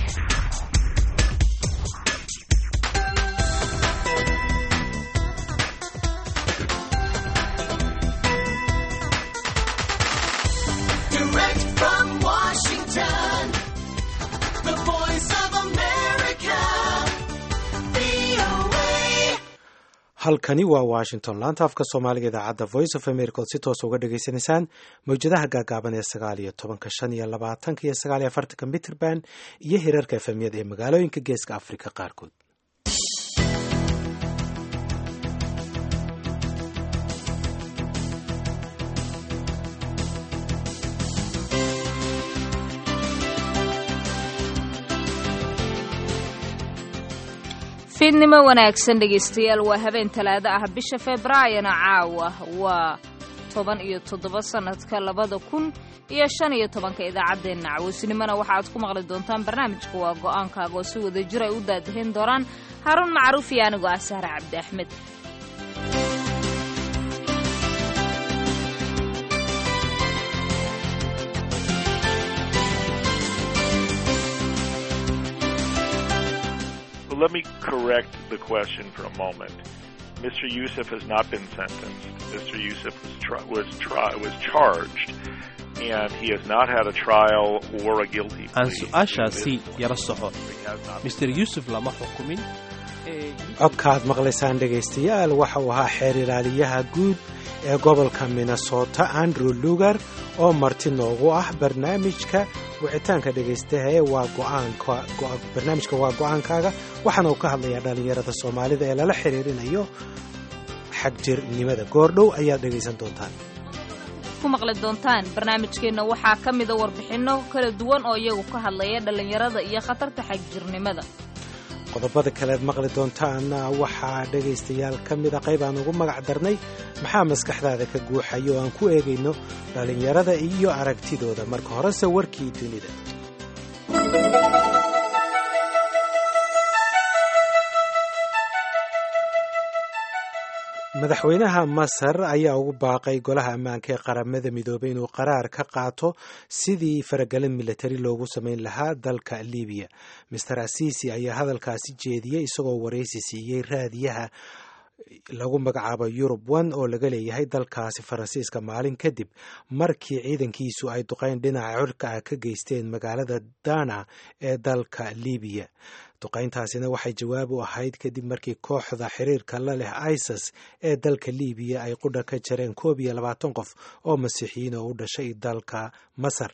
Direct from Washington, the voice of America, VOA. halkani waa washington laanta afka soomaaliga idaacadda voice of america ood si toos uga dhagaysanaysaan mawjadaha gaagaaban ee sagaal iyo tobanka shan iyo labaatanka iyo sagaal iyo afartanka mitrband iyo hirarka efemyada ee magaalooyinka geeska afrika qaarkood fiidnimo wanaagsan dhegaystayaal waa habeen talaado ah bisha februaayona caawa waa toban iyo toddoba sannadka labada kun iyo shan iyo tobanka idaacaddeenna cawaysnimona waxaaad ku maqli doontaan barnaamijka waa go'aankaaga oo si wada jir ay u daadahin doonaan haruun macruuf iyo anigoo ah sahre cabdi axmed Well, let me correct the question for a moment. Mr. Yusuf has not been sentenced. Mr. Yusuf was tri- was tri- was charged, and he has not had a trial or a guilty aan plea. su-aashaasi yara soco He has not mister yuusuf lama xukumin ee codkaad maqlaysaan dhegaystayaal waxa uu ahaa xeer ilaaliyaha guud ee gobolka minnesota andrew lugar oo marti noogu ah barnaamijka wicitaanka dhegaystaha ee waa go'aanka go- barnaamijka waa go'aankaaga waxaana uu ka hadlayaa dhallinyarada soomaalida ee lala xiriirinayo xagjirnimada goordhow ayaad dhegaysan doontaan ku maqli doontaan barnaamijkeenna waxaa ka mida warbixinno kala duwan oo iyagu ka hadlaya dhallinyarada iyo khatarta xagjirnimada qodobada kalead maqli doontaana waxaa dhegaystayaal ka mida qayb aan ugu magac darnay maxaa maskaxdaada ka guuxaya oo aan ku eegayno dhallinyarada iyo aragtidooda marka horese warkii dunida madaxweynaha masar ayaa ugu baaqay golaha ammaanka ee qaramada midoobay inuu qaraar ka qaato sidii faragelin militari loogu samayn lahaa dalka libiya master asiisi ayaa hadalkaasi jeediyey isagoo waraysi siiyey raadiyaha lagu magacaabo yurub one oo laga leeyahay dalkaasi faransiiska maalin kadib markii ciidankiisu ay duqayn dhinaca cirka ah ka geysteen magaalada dana ee dalka libiya duqayntaasina waxay jawaab u ahayd kadib markii kooxda xiriirka la leh isis ee dalka libiya ay qudha ka jareen koob iyo labaatan qof oo masiixiyiin oo u dhashay dalka masar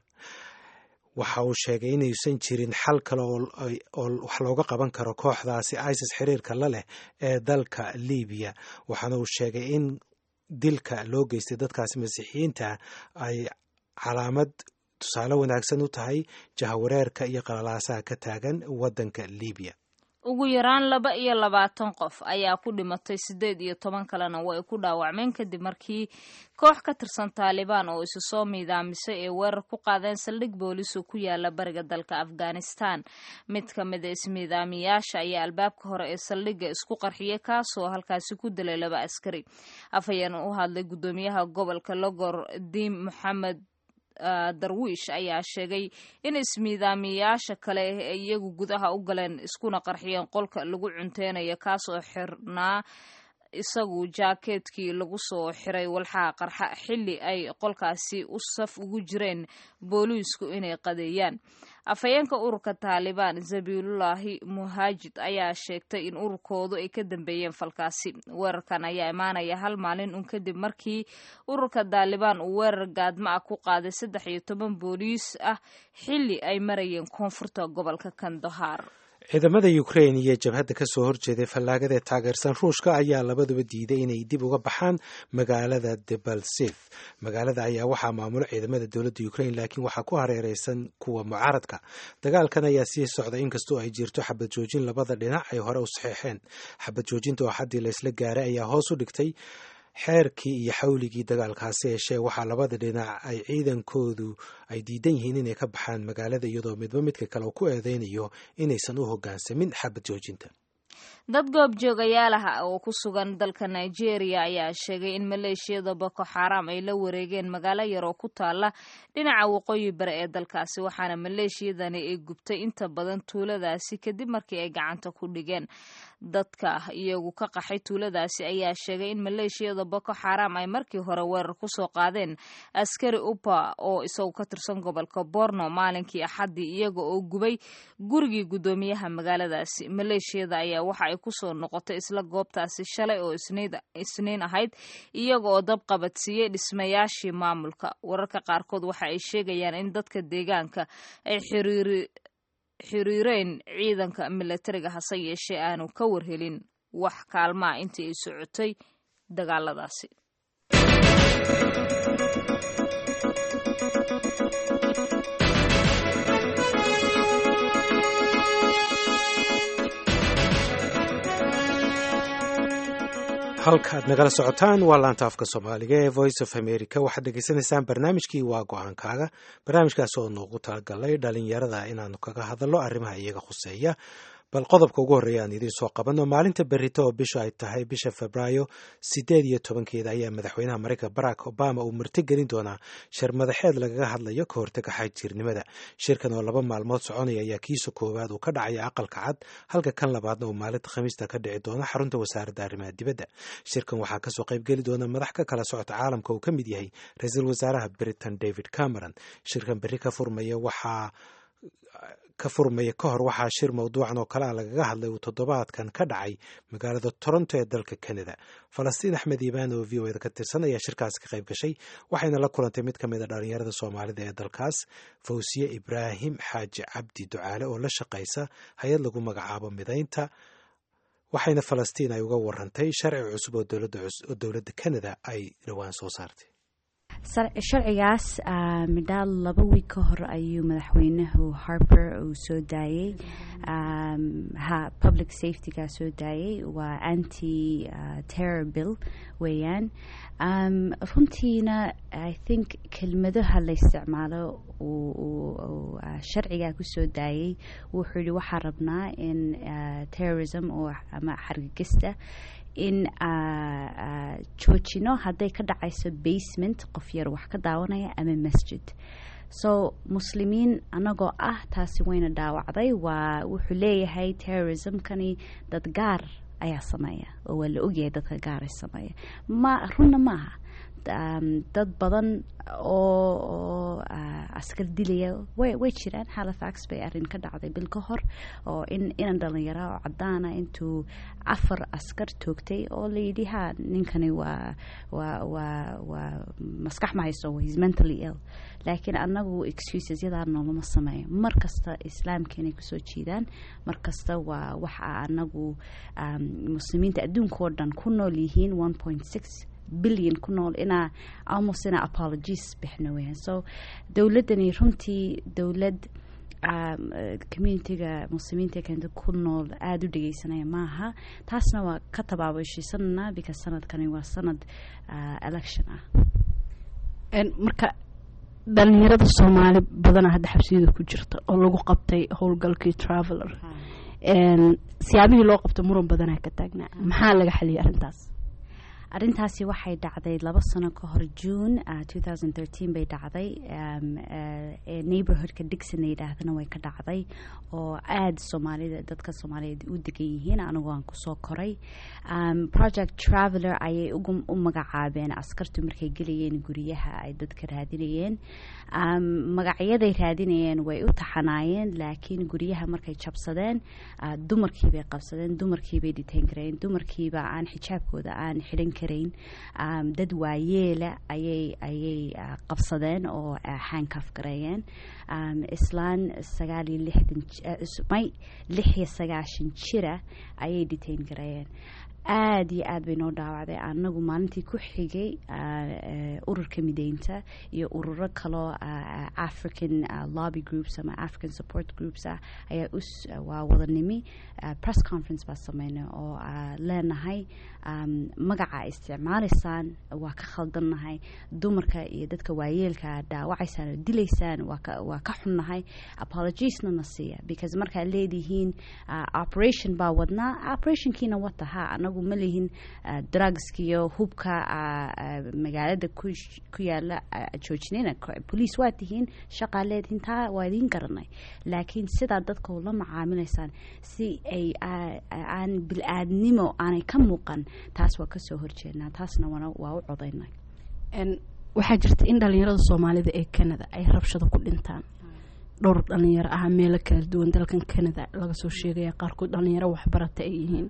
waxa uu sheegay inaysan jirin xal kale oo wax looga qaban karo kooxdaasi isis xiriirka la leh ee dalka libiya waxaana uu sheegay in dilka loo geystay dadkaasi masiixiyiinta ay calaamad tusaale wanaagsan u tahay jahawareerka iyo qalalaasaha ka taagan waddanka libiya ugu yaraan laba iyo labaatan qof ayaa ku dhimatay siddeed iyo toban kalena way ku dhaawacmeen kadib markii koox ka tirsan taalibaan oo isu soo miidaamisay ee weerar ku qaadeen saldhig boolis oo ku yaala bariga dalka afghanistan mid ka mid a ismiidaamiyaasha ayaa albaabka hore ee saldhigga isku qarxiyay kaasoo halkaasi ku dilay laba askari afhayeen u hadlay guddoomiyaha gobolka logor diim moxamed darwiish ayaa sheegay in ismiidaamiyaasha kale ay iyagu gudaha u galeen iskuna qarxiyeen qolka lagu cunteynayo kaasoo xirnaa isagu jaakeetkii lagu soo xiray walxaha qarxa xilli ay qolkaasi u saf ugu jireen booliisku inay qadeeyaan afhayeenka ururka taalibaan zabiilullaahi muhaajid ayaa sheegtay in ururkoodu ay ka dambeeyeen falkaasi weerarkan ayaa imaanaya hal maalin un kadib markii ururka taalibaan uu weerar gaadma ah ku qaaday saddex iyo toban booliis ah xilli ay marayeen koonfurta gobolka kandahaar ciidamada ukrain iyo jabhadda ka soo horjeeday fallaagada ee taageersan ruushka ayaa labaduba diiday inay dib uga baxaan magaalada debalsif magaalada ayaa waxaa maamulo ciidamada dowladda ukrain laakiin waxaa ku hareereysan kuwa mucaaradka dagaalkan ayaa sii socda inkastoo ay jirto xabad joojin labada dhinac ay hore u saxeexeen xabad joojinta oo haddii laysla gaaray ayaa hoos u dhigtay xeerkii iyo xawligii dagaalkaasi yeeshee waxaa labada dhinac ay ciidankoodu ay diidan yihiin inay ka baxaan magaalada iyadoo midba midka kale ku eedeynayo inaysan u hogaansamin xabad joojinta dad goobjoogayaal ah oo ku sugan dalka nigeria ayaa sheegay in maleeshiyada boko xaram ay la wareegeen magaalo yar oo ku taala dhinaca waqooyi bare ee dalkaasi waxaana maleeshiyadani ay gubtay inta badan tuuladaasi kadib markii ay gacanta ku dhigeen dadka iyagu ka qaxay tuuladaasi ayaa sheegay in maleeshiyada boko xaram ay markii hore weerar kusoo qaadeen askari upa oo isagu ka tirsan gobolka borno maalinkii axaddii iyaga oo gubay gurigii guddoomiyaha magaaladaasi maleeshiyada ayaa waxa ay kusoo noqotay isla goobtaasi shalay oo isniin ahayd iyaga oo dab qabadsiiyey dhismayaashii maamulka wararka qaarkood waxa ay sheegayaan in dadka deegaanka ay xiriiri xiriireen ciidanka milatariga hase yeeshee aanu ka warhelin wax kaalmaa intii ay socotay dagaaladaasi halkaad nagala socotaan waa laanta afka soomaaliga ee voice of america waxaad dhegaysanaysaan barnaamijkii waa go-aankaaga barnaamijkaas oo noogu talagalay dhalinyarada inaanu kaga hadalno arrimaha iyaga khuseeya bal qodobka ugu horreeya aan idiin soo qabanno maalinta berrito oo bisha ay tahay bisha febraayo siddeed iyo tobankeeda ayaa madaxweynaha maraykanka barack obama uu martigelin doonaa shir madaxeed lagaga hadlayo ka hortaga xagjirnimada shirkan oo laba maalmood soconaya ayaa kiisa koowaad uu ka dhacaya aqalka cad halka kan labaadna uu maalinta khamiista ka dhici doono xarunta wasaaradda arrimaha dibadda shirkan waxaa kasoo qaybgeli doona madax ka kala socota caalamka uu ka mid yahay ra-iisul wasaaraha britain david cameron shirkan berri ka furmaya waxaa ka furmaya ka hor waxaa shir mawduucan oo kale a lagaga hadlay uu toddobaadkan ka dhacay magaalada toronto ee dalka canada falastiin axmed iibaan oo v o eda ka tirsan ayaa shirkaas ka qayb gashay waxayna la kulantay mid ka mid a dhalinyarada soomaalida ee dalkaas fawsiye ibraahim xaaji cabdi ducaale oo la shaqaysa hay-ad lagu magacaabo midaynta waxayna falastiin ay uga warantay sharci cusub oo dowladda canada ay dhowaan soo saartay sharcigaas midhaal laba wiig ka hor ayuu madaxweynuhu harper uu soo daayey ha public safetyga soo daayey waa anti terror bill weeyaan runtiina i think kelmadaha la isticmaalo uu sharcigaa kusoo daayey wuxuu yihi waxaa rabnaa in terrorism oo ama xargagista in joojino hadday ka dhacayso basement qof yar wax ka daawanaya ama masjid so muslimiin anagoo ah taasi wayna dhaawacday waa wuxuu leeyahay terrorismkani dad gaar ayaa sameeya oo waa la ogyahay dadka gaar ay sameeya ma runna maaha dad badan oo oo askar dilaya way way jiraan halifax bay arrin ka dhacday bil ka hor oo in inan dhalinyara oo cadaana intuu afar askar toogtay oo layidhi ha ninkani waa waa waa waa maskax ma hayso is mentally ill laakiin anagu excuses yadaa noolama sameeyo mar kasta islaamka inay kusoo jiidaan mar kasta waa waxa anagu muslimiinta adduunka oo dhan ku nool yihiin one point six billion ku nool inaa almost inaa apologies bixno weyaan so dowladdani runtii dowlad communitiga muslimiinta kenta ku nool aada u dhegeysanaya maaha taasna waa ka tabaabashiisanana because sanadkani waa sanad election ah marka dhalinyarada soomaali badana hadda xabsiyada ku jirta oo lagu qabtay howlgalkii traveler siyaabihii loo qabto muran badanaa ka taagnaa maxaa laga xaliyay arrintaas arrintaasi waxay dhacday laba sano ka hor june bay dhacday neighborhoodka digson la yidhaahdana way ka dhacday oo aada soomaalida dadka soomaaliyeed u degan yihiin anigu aan kusoo koray project traveler ayay u magacaabeen askartu markay gelayeen guryaha ay dadka raadinayeen magacyaday raadinayeen way u taxanaayeen laakiin guryaha markay jabsadeen dumarkiibay qabsadeen dumarkiibay dhiteen kareen dumarkiiba aan xijaabkooda aan xidhan karayn dad waayeela ayay ayay qabsadeen oo xaankaf gareeyeen islaan sagaal iyo lixdan may lix iyo sagaashan jira ayay dhiteen gareeyeen aada iyo aad bay noo dhaawacday anagu maalintii ku xigay ah, eh, ururka mideynta iyo ururo kaloo ah, ah, african ah, lobby groups ama african support groups ah ayaa us waa wadanimi ah, press conference baa sameynay oo ah, leenahay um, magaca isticmaalaysaan waa ka khaldannahay dumarka iyo dadka waayeelka dhaawacaysaan oo dilaysaan waa ka waa ka xunnahay apologiesna na siiya because markaad leedihiin ah, operation baa wadnaa operationkiina wata ha anagu ma lihin ah, drugskiyo hubka ah, ah, magaalada ku sh- ku yaala ah, joojinina Ko- police waa tihiin shaqaa leedihiin taa waa idiin garanay laakiin sidaa dadka ula macaamilaysaan si ay ah, ah, aan bil-aadnimo aanay ka muuqan taas waa kasoo horjeednaa taasna wana waa u codaynay En, waxaa jirta in dhalinyarada soomaalida ee canada ay rabshado ku dhintaan dhowr dhalinyaro ah meelo kala duwan dalkan canada laga soo sheegaya qaarkood dhalinyaro waxbarata ay yihiin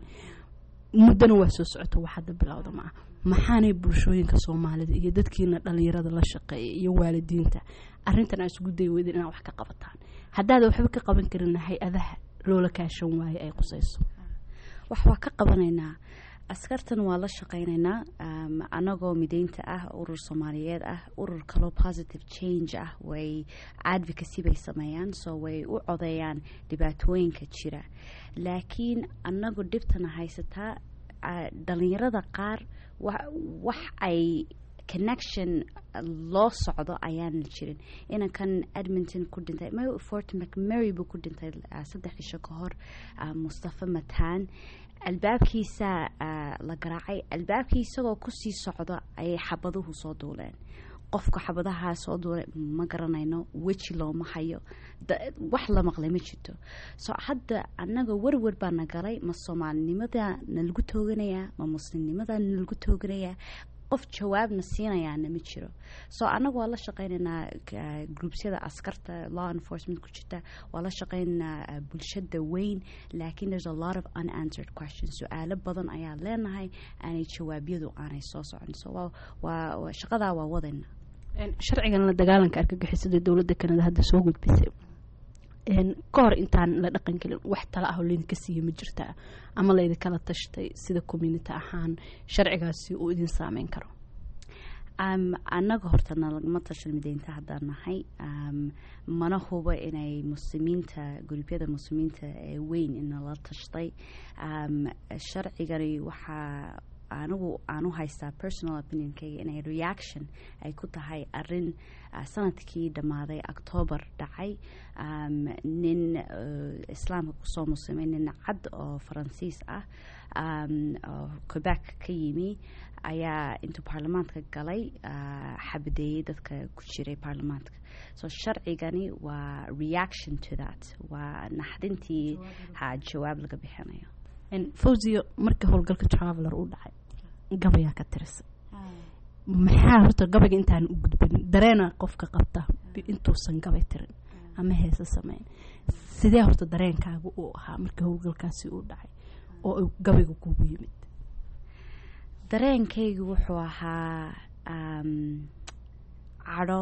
muddana waa soo socota wax hadda bilowda ma ah maxaanay bulshooyinka soomaalida iyo dadkiina dhalinyarada la shaqeeya iyo waalidiinta arrintan aa isugu day weydeen inaad wax ka qabataan haddaada waxba ka qaban karina hay-adaha loola kaashan waaye ay qusayso wax waa ka qabanaynaa askartan waa la shaqaynaynaa um, anagoo mideynta ah urur soomaaliyeed ah urur kaloo positive change ah way advocacy bay sameeyaan so way u codeeyaan dhibaatooyinka jira laakiin anagu dhibtana haysataa ah, dhalinyarada qaar wa- wax ay connection loo socdo ayaan jirin inankan edmonton ku dhintay ma- fort mcmary buu ku dhintay ah, saddex cisho ka hor ah, mustafa mataan albaabkiisa ah, la garaacay albaabkii isagoo kusii socdo ayay xabaduhu soo duuleen qofka xabadahaa soo duulay ma garanayno weji looma hayo da- wax la maqlay ma jirto so hadda annaga werwer baa na galay ma soomaalinimada nalagu tooganayaa ma muslimnimada nalagu tooganayaa qof jawaabna siinayaana ma jiro so annaga waa la shaqaynaynaa ka- groupsyada askarta law enforcement ku jirta waa la shaqaynaynaa ah, bulshada weyn laakiin there's a lot of unanswered questions su-aalo badan ayaa leenahay aanay jawaabyadu aanay soo socon so waa- waa waa- shaqadaa waa wadayna En, sharcigan la dagaalanka argagixisada dowladda kanada hadda soo gudbisay En, ka hor intaan la dhaqan gelin wax tala ah oo laydinka siiya ma jirtaa ama laydinkala tashtay sida community ahaan sharcigaasi uu idin saameyn karo um, annaga horta nalagama tashan mideynta haddaan nahay um, mana hubo inay muslimiinta gurubyada muslimiinta ee weyn inala tashtay um, sharcigani waxaa anigu aan u haystaa personal opinionkayga inay reaction ay ku tahay arin ah, sanadkii dhammaaday octoobar dhacay um, nin uh, islaamka kusoo muslimay nin cad oo faransiis ah um, oo quebec ka yimi ayaa intuu baarlamaanka galay ah, xabadeeyey dadka ku jiray baarlamaanka so sharcigani waa reaction to that waa naxdintii ha jawaab laga bixinayo En, fawziyo markii howlgalka traveler uu dhacay gabayaa ka tirisay maxaa horta gabayga intaan u gudbin dareena qofka qabta bi- intuusan gabay tirin ama heese sameyn sidee horta dareenkaaga uu ahaa markii howlgalkaasi uu dhacay oo uu gabayga kugu yimid dareenkaygu wuxuu ahaa um, cadho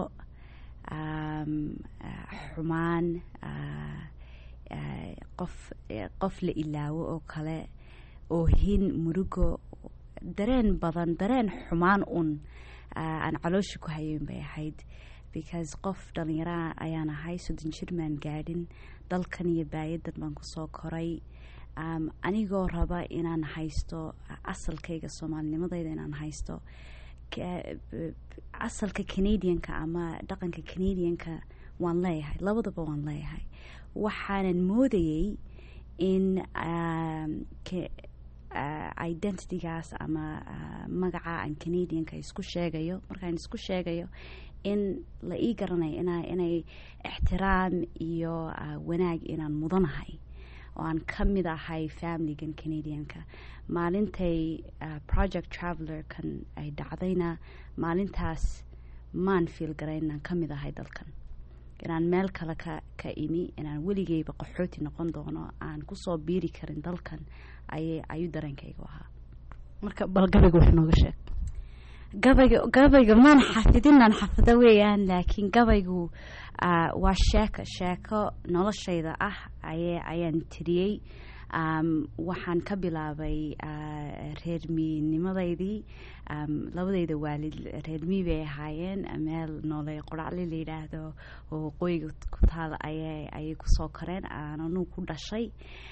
um, ah, xumaan ah, ah, qof eh, qof la ilaawo oo kale oohin murugo dareen badan dareen xumaan un ah, aan caloosha ku hayeyn bay ahayd because qof dhallinyara ayaan ahay soddon jir maan gaadhin dalkan iyo baayadan baan kusoo koray um, anigoo raba inaan haysto asalkayga soomaalinimadayda inaan haysto ka- b- asalka canadianka ama dhaqanka canadianka waan leeyahay labadaba waan leeyahay waxaanan moodayey in um, ka- ah, identitygaas ama ah, magaca aan canadianka isku sheegayo markaan isku sheegayo in la ii garanayo ina- inay ixtiraam iyo ah, wanaag inaan mudanahay oo aan ka mid ahay familigan canadianka maalintay ah, project traveler kan ay dhacdayna maalintaas maan fiil garayn inaan ka mid ahay dalkan inaan meel kale ka ka imi inaan weligeyba qaxooti noqon doono aan kusoo biiri karin dalkan ayay ayuu dareenkaygu ahaa marka bal gabayga wax nooga sheeg gabayga gabayga maan xafidinaan xafido weeyaan laakiin gabaygu ah, waa sheeko sheeko noloshayda ah aye ayaan tiriyey um, waxaan ka bilaabay uh, reer miinimadeydii um, labadeyda waalid reer mii bay ahaayeen meel noole qoracli la yidhaahdo oo waqooyiga ku taal ayay ayay kusoo koreen aananu ku dhashay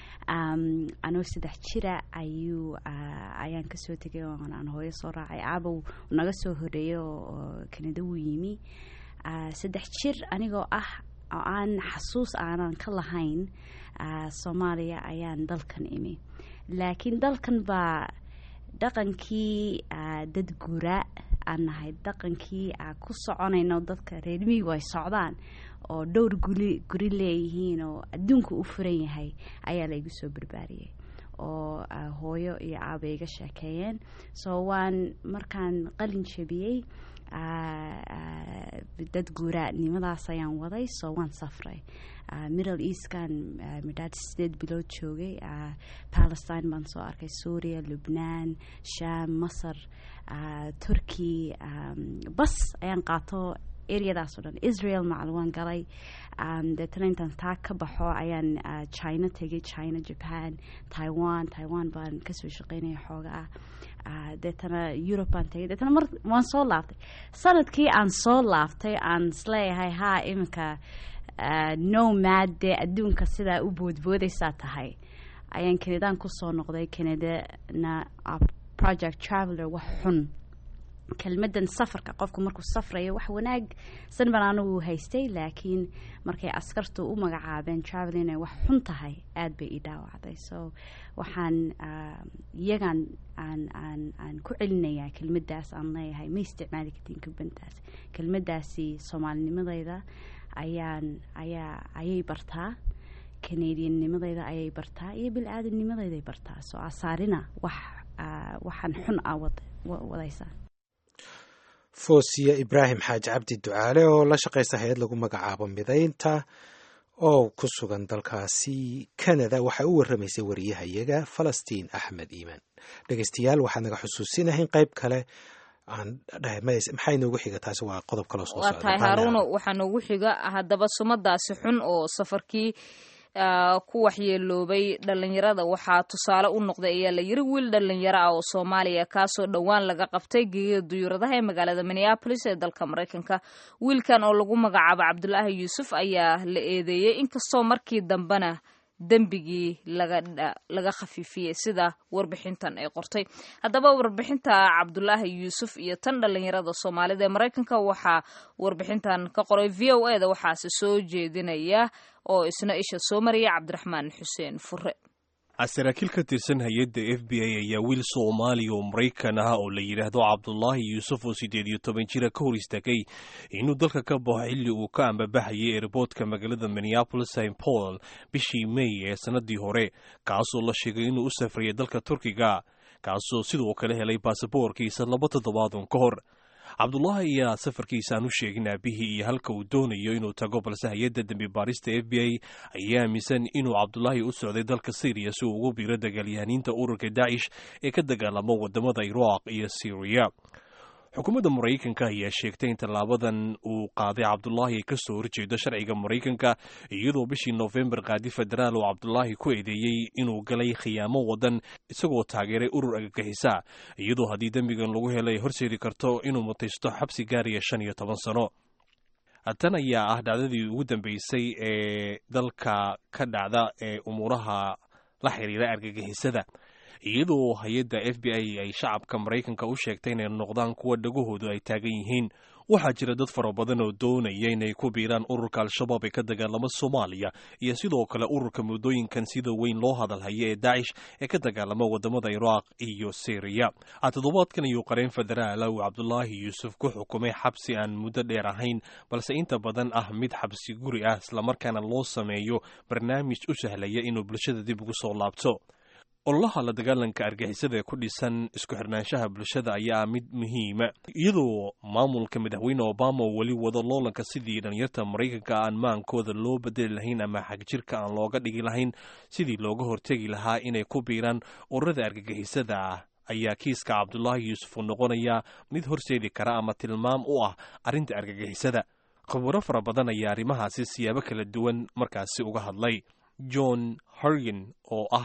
um, anoo saddex jira ayuu uh, ayaan kasoo tegay oo aan hooyo soo raacay aabow naga soo horeeyay oo oo kanada wuu yimi uh, saddex jir anigoo ah oo aan xasuus aanan ka lahayn uh, soomaaliya ayaan dalkan imi laakiin dalkan baa dhaqankii uh, dad guuraa aan nahay dhaqankii uh, ku soconayno dadka reer miigu ay socdaan oo dhowr guri guri leeyihiin oo adduunka u furan yahay ayaa la igu soo barbaariyey oo uh, hooyo iyo aaba iga sheekeeyeen so waan markaan qalin jebiyey uh, uh, dad guuraanimadaas ayaan waday so waan safray uh, middle eastkan uh, midhaad sideed bilood joogay uh, palestine baan soo arkay suuriya lubnaan sham masar uh, turkey um, bas ayaan qaato areadaas oo dhan israel macal waan galay um, deetana intaan taa ka baxo ayaan uh, china tegay china japan taiwan taiwan baan kasoo shaqeynaya xooga ah uh, deetana europe baan tegay deetana mar waan soo laaftay sanadkii aan soo laaftay aan isleeyahay haa iminka uh, no mad dee adduunka sidaa u boodboodaysaa tahay ayaan kanadaan kusoo noqday kanadana uh, project traveler wax xun kelmadan safarka qofku markuu safrayo wax wanaagsan baan anigu haystay laakiin markay askartu u magacaabeen travel inay wax xun tahay aada bay ii dhaawacday so waxaan iyagaan aan aan aan ku celinayaa kelmadaas aan leeyahay ma isticmaali kartiin kelmadaas kelmadaasi soomaalinimadayda ayaan ayaa ayay bartaa canadiannimadayda ayay bartaa iyo bil-aadamnimadayday bartaa soo asaarina wax waxaan xun ah wadaysaa foosiya ibraahim xaaji cabdi ducaale oo la shaqaysa hay-ad lagu magacaabo midaynta oo ku sugan dalkaasi canada waxay u warramaysay wariyahayaga falastiin axmed iimaan dhegeystayaal waxaad naga xusuusinahay in qayb kale aan maxay noogu xiga taasi waa qodob kaloo soo waa tahay haaruuno waxaa noogu xiga haddaba sumadaasi xun oo safarkii ku waxyeeloobay dhalinyarada waxaa tusaale u noqday ayaa la yiri wiil dhalinyaro ah oo soomaaliya kaasoo dhowaan laga qabtay geeya duyuuradaha ee magaalada minneabolis ee dalka maraykanka wiilkan oo lagu magacaabo cabdulaahi yuusuf ayaa la eedeeyey inkastoo markii dambena dembigii laga khafiifiyey sida warbixintan ay qortay haddaba warbixinta cabdulaahi yuusuf iyo tan dhalinyarada soomaalida ee maraykanka waxaa warbixintan ka qoray v o eda waxaase soo jeedinaya oo isna isha soo mariyay cabdiraxmaan xuseen fure saraakiil ka tirsan hay-adda f b a ayaa wiil soomaaliya oo maraykan ah oo la yidhaahdo cabdulaahi yuusuf oo siddeed iyo toban jira ka hor istaagay inuu dalka ka baxo xilli uu ka ambabaxayay eerboodka magaalada minneapolis st paul bishii may ee sannadii hore kaasoo la sheegay inuu u safrayay dalka turkiga kaasoo sidoo kale helay baasaboorkiisa laba toddobaadun ka hor cabdulaahi ayaa safarkiisa aan u sheegin aabihii iyo halka uu doonayo inuu tago balse hay-adda dembi baarista f b a ayaa aaminsan inuu cabdulaahi u socday dalka syriya si uu ugu biiro dagaalyahaniinta ururka daacish ee ka dagaalamo wadamada iraaq iyo syriya xukuumadda maraykanka ayaa sheegtay in tallaabadan uu qaaday cabdulaahi ay kasoo horjeedo sharciga maraykanka iyadoo bishii noofembar qaadi federaal oo cabdulaahi ku eedeeyey inuu galay khiyaamo wadan isagoo taageeray urur agagixisa iyadoo haddii dembigan lagu helay horseedi karto inuu mutaysto xabsi gaaraya shan iyo toban sano tan ayaa ah dhacdadii ugu dambeysay ee dalka ka dhacda ee umuuraha la xiriira argagixisada iyadoo hay-adda f b i ay shacabka maraykanka u sheegtay inay noqdaan kuwa dhagahoodu ay taagan yihiin waxaa jira dad fara badan oo doonaya inay ku biiraan ururka al-shabaab ee ka dagaalama soomaaliya iyo sidoo kale ururka muddooyinkan sida weyn loo hadalhaya ee daacish ee ka dagaalama wadamada iraaq iyo syriya toddobaadkan ayuu qareen federaala uu cabdulaahi yuusuf ku xukumay xabsi aan muddo dheer ahayn balse inta badan ah mid xabsi guri ah islamarkaana loo sameeyo barnaamij u sahlaya inuu bulshada dib ugu soo laabto ololaha la dagaalanka argixisada ee ku dhisan isku xirnaanshaha bulshada ayaa mid muhiima iyadoo maamulka madaxweyne obama oo weli wado loolanka sidii dhalinyarta maraykanka aan maankooda loo bedeli lahayn ama xagjirka aan looga dhigi lahayn sidii looga hortegi lahaa inay ku biiraan ururada argagixisada ah ayaa kiiska cabdulaahi yuusuf uu noqonayaa mid horseedi kara ama tilmaam u ah arrinta argagixisada khubaro fara badan ayaa arrimahaasi siyaabo kala duwan markaasi uga hadlay john hargen oo ah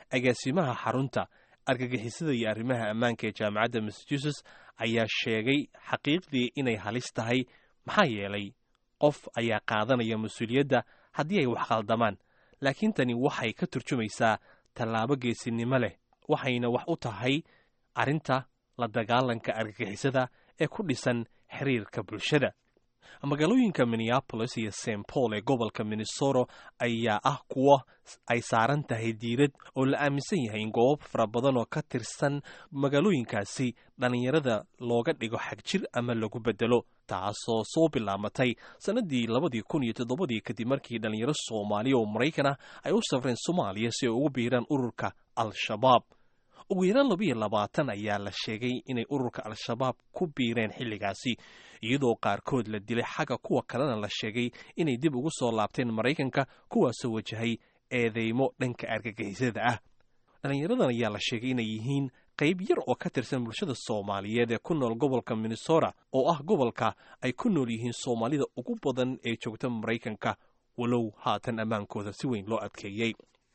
agaasimaha xarunta argagixisada iyo arrimaha ammaanka ee jaamacadda massachusetts ayaa sheegay xaqiiqdii inay halis tahay maxaa yeelay qof ayaa qaadanaya mas-uuliyadda haddii ay wax khaldamaan laakiin tani waxay ka turjumaysaa tallaabo geesinimo leh waxayna wax u tahay arrinta la dagaalanka argagixisada ee ku dhisan xiriirka bulshada magaalooyinka minneapolis iyo st paul ee gobolka minnesota ayaa ah kuwa ay saaran tahay diirad oo la aaminsan yahay in goobo fara badan oo ka tirsan magaalooyinkaasi dhallinyarada looga dhigo xagjir ama lagu bedelo taasoo soo bilaamatay sannadii labadii kun iyo toddobadii kadib markii dhallinyaro soomaaliya oo maraykan ah ay u safreen soomaaliya si ay ugu biiraan ururka al-shabaab ugu yaraan labiiyo labaatan ayaa la sheegay inay ururka al-shabaab ku biireen xilligaasi iyadoo qaarkood la dilay xagga kuwa kalena la sheegay inay dib ugu soo laabteen maraykanka kuwaasoo wajahay eedeymo dhanka argagixisada ah dhallinyaradan ayaa la sheegay inay yihiin qayb yar oo ka tirsan bulshada soomaaliyeed ee ku nool gobolka minnesota oo ah gobolka ay ku nool yihiin soomaalida ugu badan ee joogta maraykanka walow haatan ammaankooda si weyn loo adkeeyey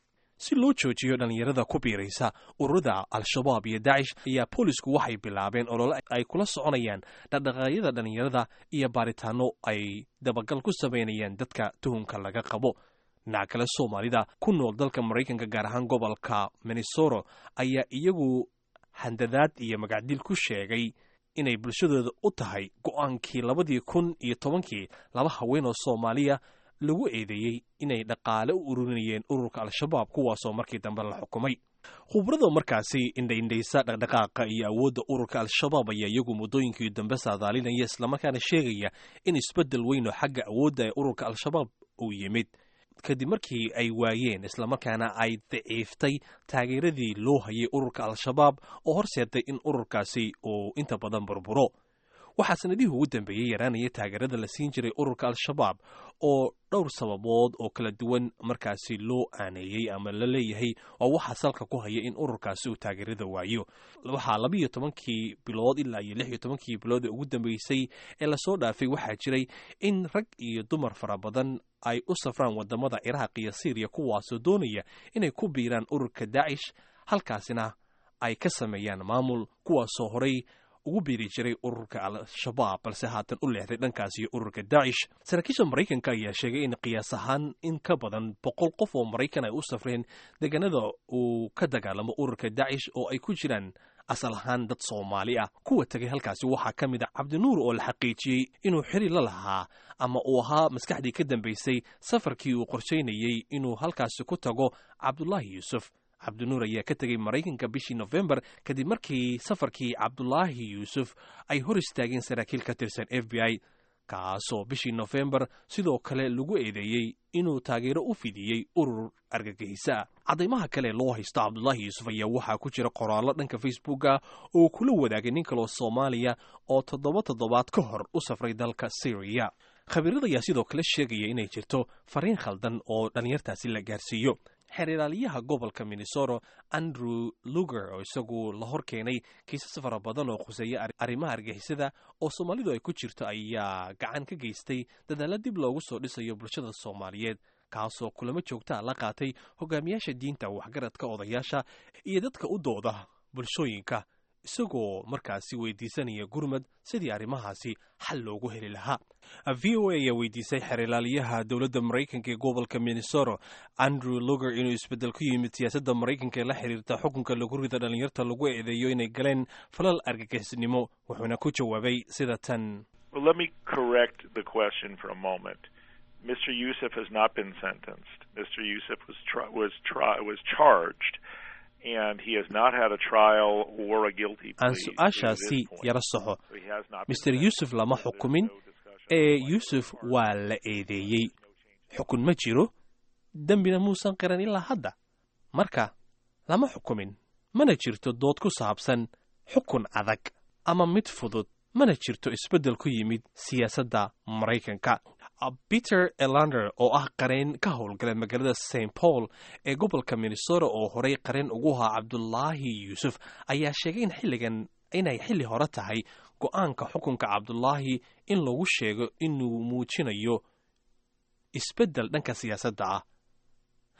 si loo joojiyo dhallinyarada ku biiraysa ururada al-shabaab iyo dacish ayaa boolisku waxay bilaabeen olole ay kula soconayaan dhaqdhaqaaqyada dhallinyarada iyo baaritaano ay dabagal ku samaynayaan dadka tuhunka laga qabo dhinaca kale soomaalida ku nool dalka maraykanka gaar ahaan gobolka minnesota ayaa iyagu handadaad iyo magacdil ku sheegay inay bulshadooda u tahay go-aankii labadii kun iyo tobankii laba haween oo soomaaliya lagu eedeeyey inay dhaqaale u ururinayeen ururka al-shabaab kuwaasoo markii dambe la xukumay khubrada markaasi indhaindhaysa dhaqdhaqaaqa iyo awoodda ururka al-shabaab ayaa iyagu muddooyinkii dambe saadaalinaya islamarkaana sheegaya in isbeddel weyn oo xagga awoodda ee ururka al-shabaab uu yimid kadib markii ay waayeen islamarkaana ay daciiftay taageeradii loo hayay ururka al-shabaab oo horseeday in ururkaasi uu inta badan burburo waxaa sanadihii ugu dambeeyey yaraanaya taageerada la siin jiray ururka al-shabaab oo dhowr sababood oo kala duwan markaasi loo aaneeyey ama la leeyahay waa waxaa salka ku haya in ururkaasi uu taageerada waayo waxaa labiiyo tobankii bilood ilaa iyo lix iyo tobankii bilood ee ugu dambeysay ee lasoo dhaafay waxaa jiray in rag iyo dumar fara badan ay u safraan wadamada ciraaq iyo syriya kuwaasoo doonaya inay ku biiraan ururka daacish halkaasina ay ka sameeyaan maamul kuwaasoo horay ugu biiri jiray ururka al-shabaab balse haatan u leexday dhankaas iyo ururka daacish saraakiisha maraykanka ayaa sheegay in qiyaas ahaan in ka badan boqol qof oo maraykan ay u safreen deegaanada uu ka dagaalamo ururka daacish oo ay ku jiraan asal ahaan dad soomaali ah kuwa tegay halkaasi waxaa ka mid a cabdinuur oo la xaqiijiyey inuu xiri la lahaa ama uu ahaa maskaxdii ka dambaysay safarkii uu qorshaynayey inuu halkaasi ku tago cabdulaahi yuusuf cabdinuur ayaa ka tegey maraykanka bishii nofembar kadib markii safarkii cabdulaahi yuusuf ay hor istaageen saraakiil ka tirsan f b i kaasoo bishii nofembar sidoo kale lagu eedeeyey inuu taageero u fidiyey urur argagixisa ah caddaymaha kale loo haysto cabdulaahi yuusuf ayaa waxaa ku jira qoraallo dhanka facebooka oo kula wadaagay nin kaloo soomaaliya oo toddoba toddobaad ka hor u safray dalka syriya khabiirada ayaa sidoo kale sheegaya inay jirto fariin khaldan oo dhallinyartaasi la gaarsiiyo xeeriraaliyaha gobolka minnesota andrew luger oo isagu la hor keenay kiisas fara badan oo khuseeya arrimaha argixisada oo soomaalidu ay ku jirto ayaa gacan ka geystay dadaalla dib loogu soo dhisayo bulshada soomaaliyeed kaasoo kulamo joogtaa la qaatay hogaamiyaasha diinta waxgaradka odayaasha iyo dadka u dooda bulshooyinka isagoo markaasi weydiisanaya gurmad sidii arrimahaasi xal loogu heli lahaa v o a ayaa weydiisay xeerilaaliyaha dowladda maraykanka ee gobolka minnesota andrew luger inuu isbeddel ku yimid siyaasadda maraykanka ee la xiriirta xukunka lagu rida dhallinyarta lagu eedeeyo inay galeen falal argagixisnimo wuxuuna ku jawaabay sida tan Well, let me correct the question for a moment. Mr. Yusuf has not been sentenced. Mr. Yusuf was tri- was tri- was charged, and he has not had a trial or a guilty plea. aan to su-aashaasi this point. yara soxo So he has not been mr yuusuf lama sentenced. xukumin There's no discussion ee about yuusuf whether waa la eedeeyey xukun ma jiro dembina muusan qiran ilaa hadda marka lama xukumin mana jirto dood ku saabsan xukun adag ama mid fudud mana jirto isbeddel ku yimid siyaasadda maraykanka peter elander oo ah qareen ka howlgala magaalada st paul ee gobolka minnesota oo horay qareen ugu ahaa cabdulaahi yuusuf ayaa sheegay in xilligan inay xilli hore tahay go-aanka xukunka cabdulaahi in lagu sheego inuu muujinayo isbeddel dhanka siyaasadda ah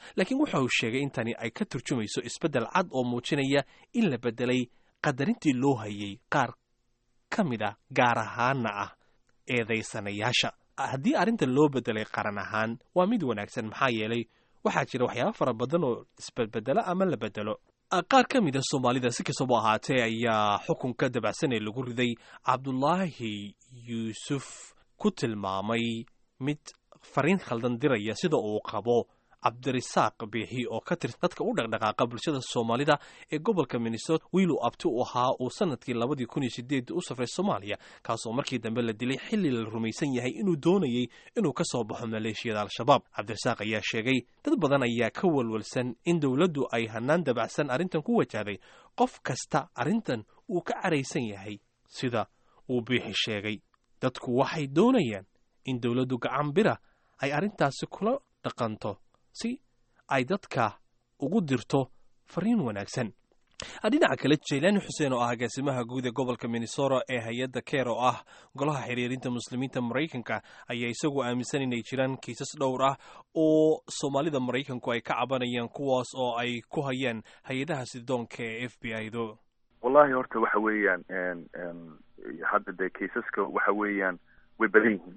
laakiin waxa uu sheegay in tani ay ka turjumayso isbeddel cad oo muujinaya in la beddelay qadarintii loo hayay qaar ka mid ah gaar ahaana ah eedaysanayaasha haddii arrinta loo beddelay qaran ahaan waa mid wanaagsan maxaa yeelay waxaa jira waxyaaba fara badan oo isbedbedelo ama la beddelo qaar ka mid a soomaalida si kastaba ahaatee ayaa xukunka dabacsan ee lagu riday cabdulaahi yuusuf ku tilmaamay mid fariin khaldan diraya sida uu qabo cabdirisaaq biixi oo ka tirsan dadka u dhaqdhaqaaqa bulshada soomaalida ee gobolka minnesota wiiluu abti u ahaa uu sanadkii labadii kun iyo sideed u safray soomaaliya kaasoo markii dambe la dilay xilli la rumaysan yahay inuu doonayey inuu ka soo baxo maleeshiyada al-shabaab cabdirisaaq ayaa sheegay dad badan ayaa ka walwalsan in dowladdu ay hanaan dabacsan arrintan ku wajahday qof kasta arrintan uu ka caraysan yahay sida uu biixi sheegay dadku waxay doonayaan in dowladdu gacan bira ay arrintaasi kula dhaqanto si ay dadka ugu dirto fariin wanaagsan dhinaca kale jaylaani xuseen oo ah agaasimaha guud ee gobolka minnesota ee hay-adda keer oo ah golaha xiriirinta muslimiinta maraykanka ayaa isagu aaminsan inay jiraan kiisas dhowr ah oo soomaalida maraykanku ay ka cabanayaan kuwaas oo ay ku hayaan hay-adaha sidoonka ee f b i do wallahi horta waxa weeyaan hadda dee kaisaska waxa weeyaan way badan yihiin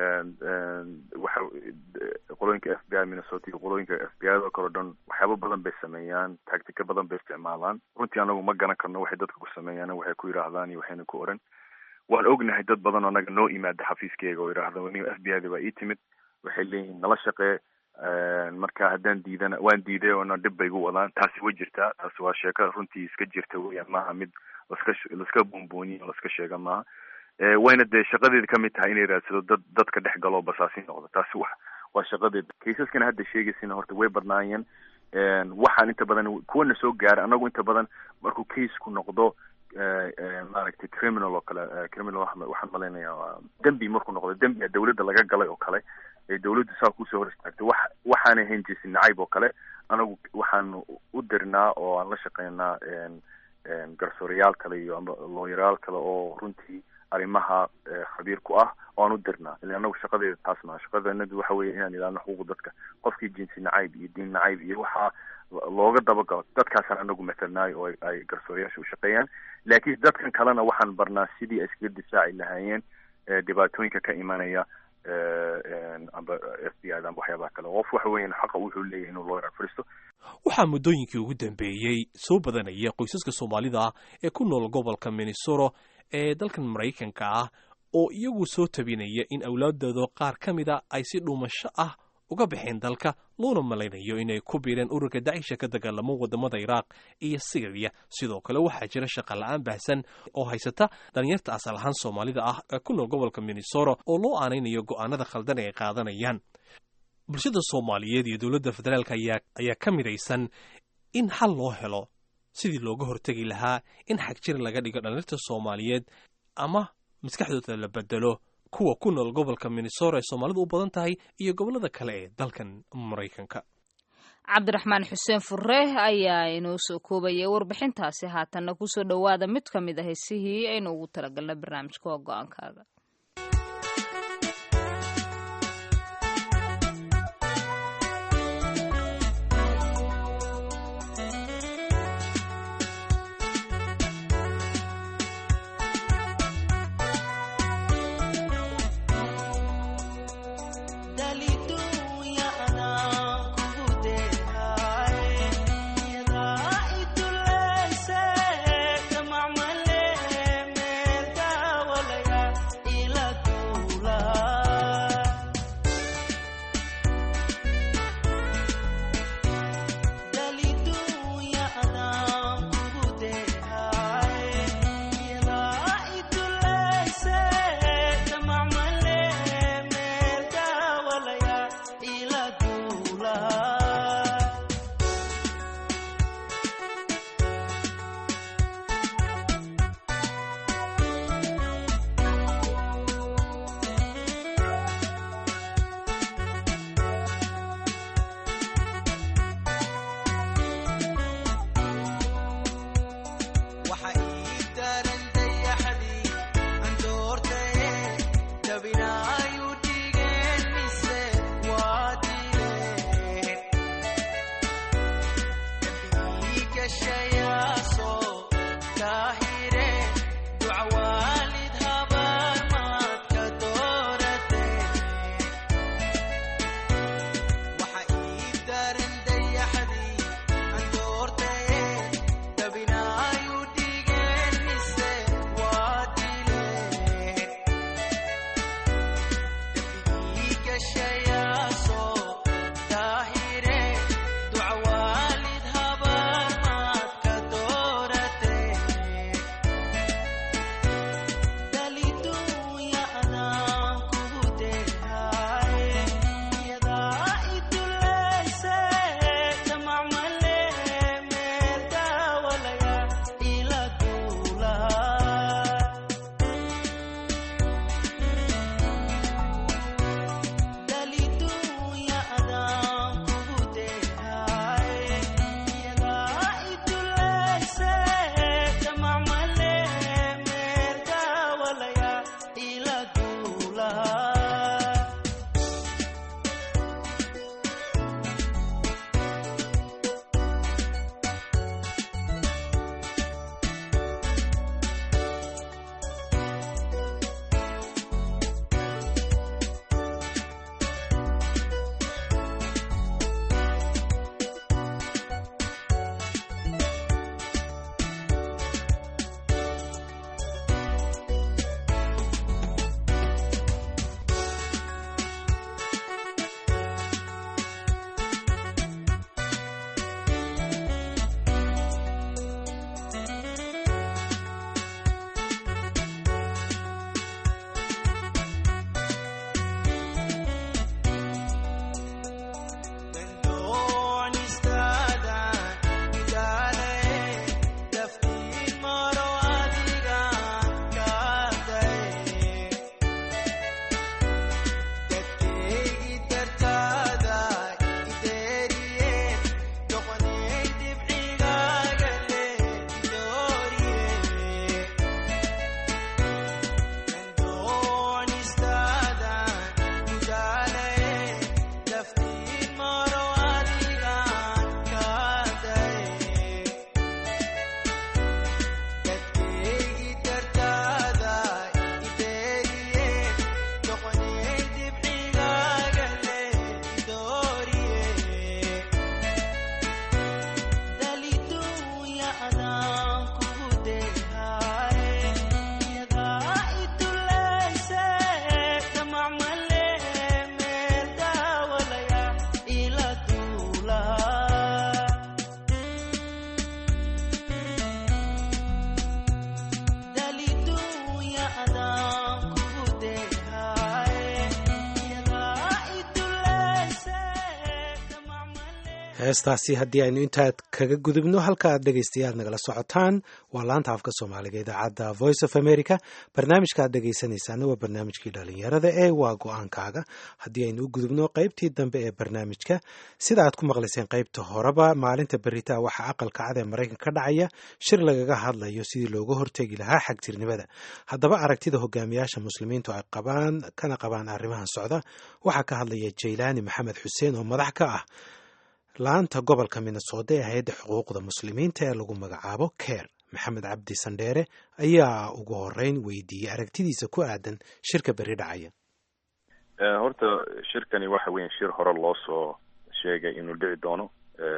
waxa qolooyinka f b i minnesota iyo qolooyinka f b i oo kale o dhan waxyaaba badan bay sameeyaan tactica badan bay isticmaalaan runtii anagu ma garan karno waxay dadka ku sameeyaan waxay ku yidhaahdaan iyo waxayna ku oran waan ognahay dad badan oo anaga noo imaada xafiiskeyga oo yidhaahda nin f b i da baa ii timid waxay leeyihin nala shaqee marka haddaan diidana waan diiday oona dhib bay igu wadaan taasi way jirtaa taasi waa sheeko runtii iska jirta weyaan maaha mid laska laska boonbooniye o laska sheega maaha wayna dee shaqadeeda kamid tahay inay raadsado dad dadka dhex galoo basaasi noqdo taasi wa waa shaqadeeda kaisaskana hadda sheegaysina horta way badnaayeen waxaan inta badan kuwana soo gaara anagu inta badan markuu caseku noqdo maaragtay criminal oo kale criminal waxaan malaynayaa dembi markuu noqdo dembiga dawladda laga galay oo kale ee dawladdu saa kusoo hor istaagtay wax waxaana ahayn jesi nacayb oo kale anagu waxaan u dirnaa oo aan la shaqeynaa garsoorayaal kale iyo ama looyarayaal kale oo runtii arrimaha khabiir ku ah oo aan u dirnaa ila anagu shaqadeeda taas maha shaqadeennadu waxa weeye inaan ilaalno xuquuqda dadka qofkii jinsi nacayb iyo diin nacayb iyo waxaa looga dabagalo dadkaasaan anagu matalnaayo oo ay garsoorayaasha u shaqeeyaan laakiin dadkan kalena waxaan barnaa sidii ay iskaga difaaci lahaayeen dhibaatooyinka ka imanaya amba f b i da amba waxyaabaha kale qof waxa weeyaan xaqa wuxuu leeyahay inuu loo fariisto waxaa muddooyinkii ugu dambeeyey soo badanaya qoysaska soomaalida ah ee ku nool gobolka minnesota ee dalkan maraykanka ah oo iyagu soo tabinaya in awlaadooda qaar ka mida ay si dhuumasho ah uga baxeen dalka loona malaynayo inay ku biireen ururka dacisha ka dagaalamo wadamada iraaq iyo syriya sidoo kale waxaa jira shaqa la-aan baahsan oo haysata dhalinyarta asal ahaan soomaalida ah ee ku nool gobolka minnesota oo loo aanaynayo go'aanada khaldan ee ay qaadanayaan bulshada soomaaliyeed iyo dowladda federaalk ayaa ayaa ka midaysan in xal loo helo sidii looga hortegi lahaa in xagjir laga dhigo dhalinyarta soomaaliyeed ama maskaxdooda la bedelo kuwa ku nool gobolka minnesota ee soomaalidu u badan tahay iyo gobollada kale ee dalkan maraykanka cabdiraxmaan xuseen furre ayaa inoo soo koobayay warbixintaasi haatanna kusoo dhowaada mid ka mid a heesihii aynu ugu talagalna barnaamijka waa go-aankaaga Yeah. heestaasi haddii aynu intaad kaga gudubno halka aad dhegaystayaal nagala socotaan waa laanta afka soomaaliga idaacadda voice of america barnaamijka aad dhegaysanaysaana waa barnaamijkii dhalinyarada ee waa go-aankaaga haddii aynu u gudubno qaybtii dambe ee barnaamijka sida aad ku maqlayseen qaybta horeba maalinta beritaa waxaa aqalka cad ee maraykan ka dhacaya shir lagaga hadlayo sidii looga hortegi lahaa xagjirnimada haddaba aragtida hogaamiyaasha muslimiintu ay qabaan kana qabaan arrimahan socda waxaa ka hadlaya jaylaani maxamed xuseen oo madax ka ah laanta gobolka minnesota ee hay-adda xuquuqda muslimiinta ee lagu magacaabo ker maxamed cabdi sandheere ayaa ugu horeyn weydiiyey aragtidiisa ku aadan shirka berri dhacaya horta shirkani waxa weya shir hore loo soo sheegay inuu dhici doono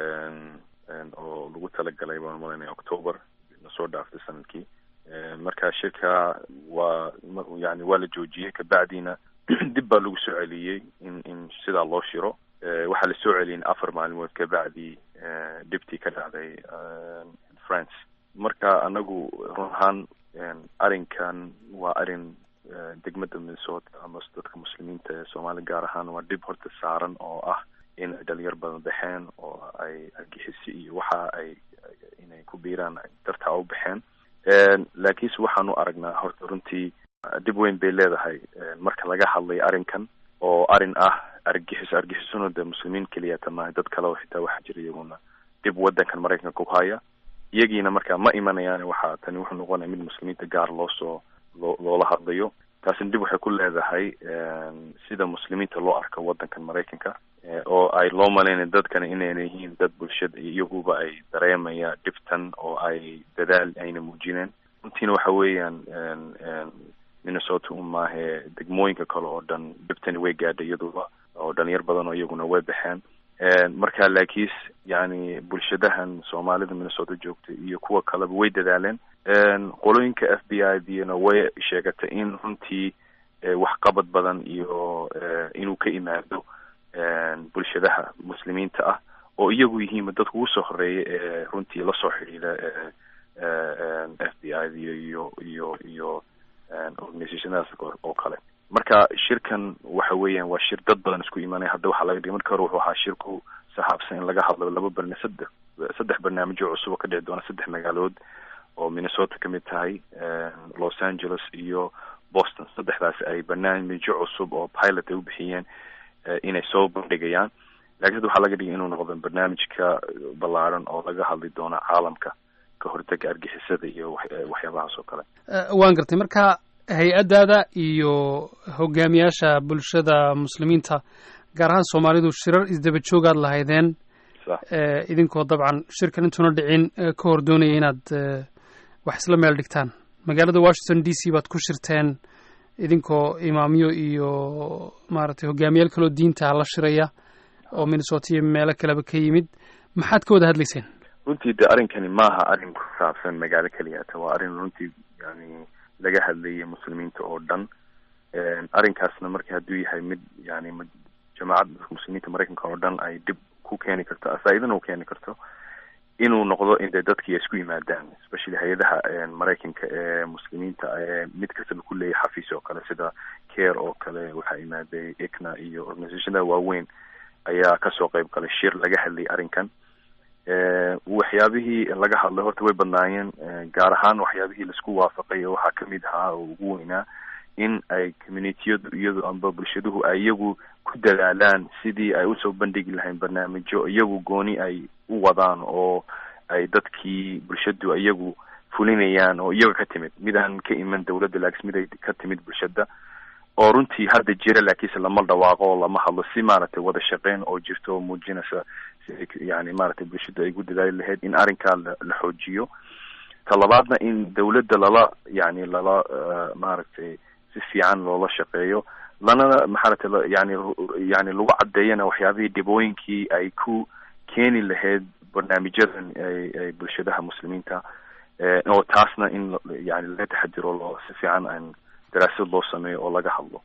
oo lagu talagalay baan malanaya october nasoo dhaaftay sanadkii marka shirka waa yani waa la joojiyey kabacdiina dib baa lagu soo celiyey in in sidaa loo shiro waxaa lasoo celiyay afar maalmood kabacdi dhibtii ka dhacday france marka anagu run ahaan arrinkan waa arrin degmada minnesota ama dadka muslimiinta ee soomaaliya gaar ahaan waa dhib horta saaran oo ah in ay dhalinyar badan baxeen oo ay argixisi iyo waxa ay inay ku biiraan dartaa u baxeen laakiinse waxaanu aragnaa horta runtii dhib weyn bay leedahay marka laga hadlayo arrinkan oo arrin ah argixis argixisuna dee muslimiin keliyata maaha dad kale oo xitaa waxaa jira iyaguna dib wadankan maraykanka ku haya iyagiina markaa ma imanayaan waxaa tani wuxuu noqonaya mid muslimiinta gaar loo soo loo loola hadlayo taasina dib waxay ku leedahay sida muslimiinta loo arko wadankan maraykanka oo ay loo malaynaya dadkana inayna yihiin dad bulshada iyaguba ay dareemaya dhibtan oo ay dadaal ayna muujineen runtiina waxa weeyaan minnesota un maahe degmooyinka kale oo dhan dhibtani way gaadhay iyaduba oo dhalinyar badan oo iyaguna way baxeen marka laakiis yani bulshadahan soomaalida minnesota joogta iyo kuwa kaleba way dadaaleen qolooyinka f b i dna way sheegatay in runtii waxqabad badan iyo inuu ka imaado bulshadaha muslimiinta ah oo iyagu yihiinba dadka ugu soo horeeya ee runtii lasoo xidhiida f b i iyo iyo iyo iyo organizationadaas oo kale marka shirkan waxa weeyaan waa shir dad badan isku imaanaya hadda waxaa laga dhigay marka hore wuxuu ahaa shirku saxaabsan in laga hadlo laba barna saddex saddex barnaamijyo cusub oo ka dhici doona saddex magaalood oo minnesota kamid tahay los angeles iyo boston saddexdaasi ay barnaamijyo cusub oo pilot ay u bixiyeen inay soo bandhigayaan lakin hadda waxaa laga dhigay inuu noqdo barnaamijka ballaaran oo laga hadli doono caalamka ka hortega argixisada iyo waxyaabahaas oo kale waan gartay marka hay-addaada iyo hogaamiyaasha bulshada muslimiinta gaar ahaan soomaalidu shirar isdaba joogaad lahaydeen idinkoo dabcan shirkan intuuna dhicin ka hor doonaya inaad wax isla meel dhigtaan magaalada washington d c baad ku shirteen idinkoo imaamyo iyo maaragtay hogaamiyaal kaloo diinta la shiraya oo minnesota iyo meelo kaleba ka yimid maxaad ka wada hadlayseen runtii de arrinkani maaha arrin ku saabsan magaalo keliyata waa arrin runtii yani laga hadlayay muslimiinta oo dhan arrinkaasna marka hadduu yahay mid yani jamaacadda muslimiinta maraykanka oo dhan ay dib ku keeni karto faa-idana u keeni karto inuu noqdo in de dadkii ay isku yimaadaan especially hay-adaha maraykanka ee muslimiinta ee mid kastaba ku leeyahay xafiis oo kale sida care oo kale waxaa imaaday icna iyo organizationada waaweyn ayaa kasoo qeyb galay shir laga hadlayay arrinkan waxyaabihii laga hadlay horta way badnaayeen gaar ahaan waxyaabihii laisku waafaqay waxaa kamid ahaa oo ugu weynaa in ay communitiyadu iyadu amba bulshaduhu ay iyagu ku dadaalaan sidii ay usoo bandhigi lahayn barnaamijyo iyagu gooni ay u wadaan oo ay dadkii bulshadu iyagu fulinayaan oo iyaga ka timid midaan ka iman dawladda laakiin mid ay ka timid bulshada oo runtii hadda jira laakiinse lama dhawaaqo oo lama hadlo si maaragtay wada shaqeyn oo jirto oo muujinaysa yani maaragtay bulshada ay gu dadaali lahayd in arrinkaa la xoojiyo talabaadna in dawladda lala yani lala maaragtay si fiican loola shaqeeyo lana maxaaragtay yani yani lagu caddeeyana waxyaabihii dhibooyinkii ay ku keeni lahayd barnaamijyadan ay bulshadaha muslimiinta oo taasna in yani laga taxadiro loo si fiican aan daraasad loo sameeyo oo laga hadlo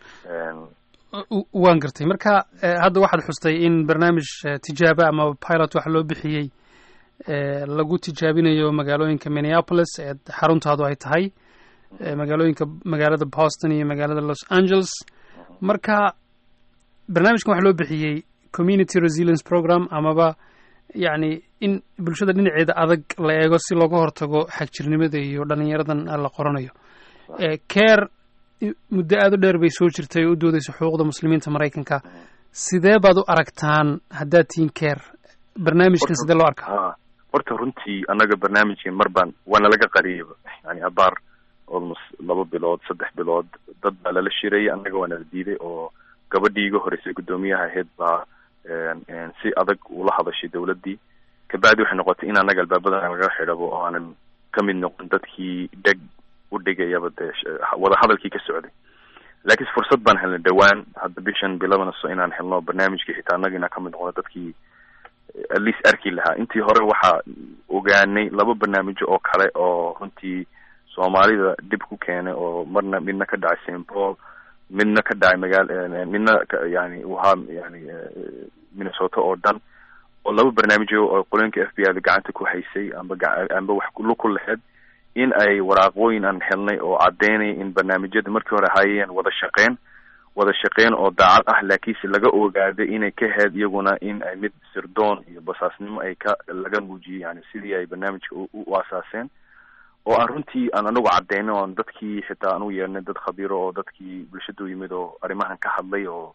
waan gartay marka hadda waxaad xustay in barnaamij tijaaba ama pilot waxa loo bixiyey lagu tijaabinayo magaalooyinka minneapolis ee xaruntaadu ay tahay magaalooyinka magaalada boston iyo magaalada los angeles marka barnaamijkan waxa loo bixiyey community resilience program amaba yacni in bulshada dhinaceeda adag la eego si looga hortago xagjirnimada iyo dhalinyaradan la qoranayo care muddo aada u dheer bay soo jirtay oo u doodeysa xuquuqda muslimiinta maraykanka sidee baad u aragtaan haddaad tihiin care barnaamijkan sidee loo arkaa horta runtii annaga barnaamijkan mar baan waana laga qariyayba yani abaar almost laba bilood saddex bilood dad baa lala shirayay annaga waana la diiday oo gabadhii iga horeysay guddoomiyaha ahayd baa si adag ula hadashay dawladdii kabacdi waxay noqotay in annaga albaabadan laga xidhabo oo aanan ka mid noqon dadkii dheg u dhigayaba dee wada hadalkii ka socday laakiinse fursad baan helnay dhawaan hadda bishan bilabana so inaan helno barnaamijkii xitaa annaga inaan kamid noqono dadkii at least arki lahaa intii hore waxaa ogaanay laba barnaamijyo oo kale oo runtii soomaalida dhib ku keenay oo marna midna ka dhacay st paul midna ka dhacay magaal midna yani wahaa yani minnesota oo dhan oo laba barnaamijyo oo qolooyinka f b i da gacanta ku haysay amba amba wax luku laheyd in ay waraaqooyin aan helnay oo caddeynaya in barnaamijyada markii hore hayeen wada shaqeyn wada shaqeyn oo daacad ah laakiinse laga ogaaday inay ka heed iyaguna in ay mid sirdoon iyo basaasnimo ay ka laga muujiyey yani sidii ay barnaamijka u asaaseen oo aan runtii aan anagu caddeynay oon dadkii xitaa aan u yeernay dad khabiiro oo dadkii bulshadu yimid oo arrimahan ka hadlay oo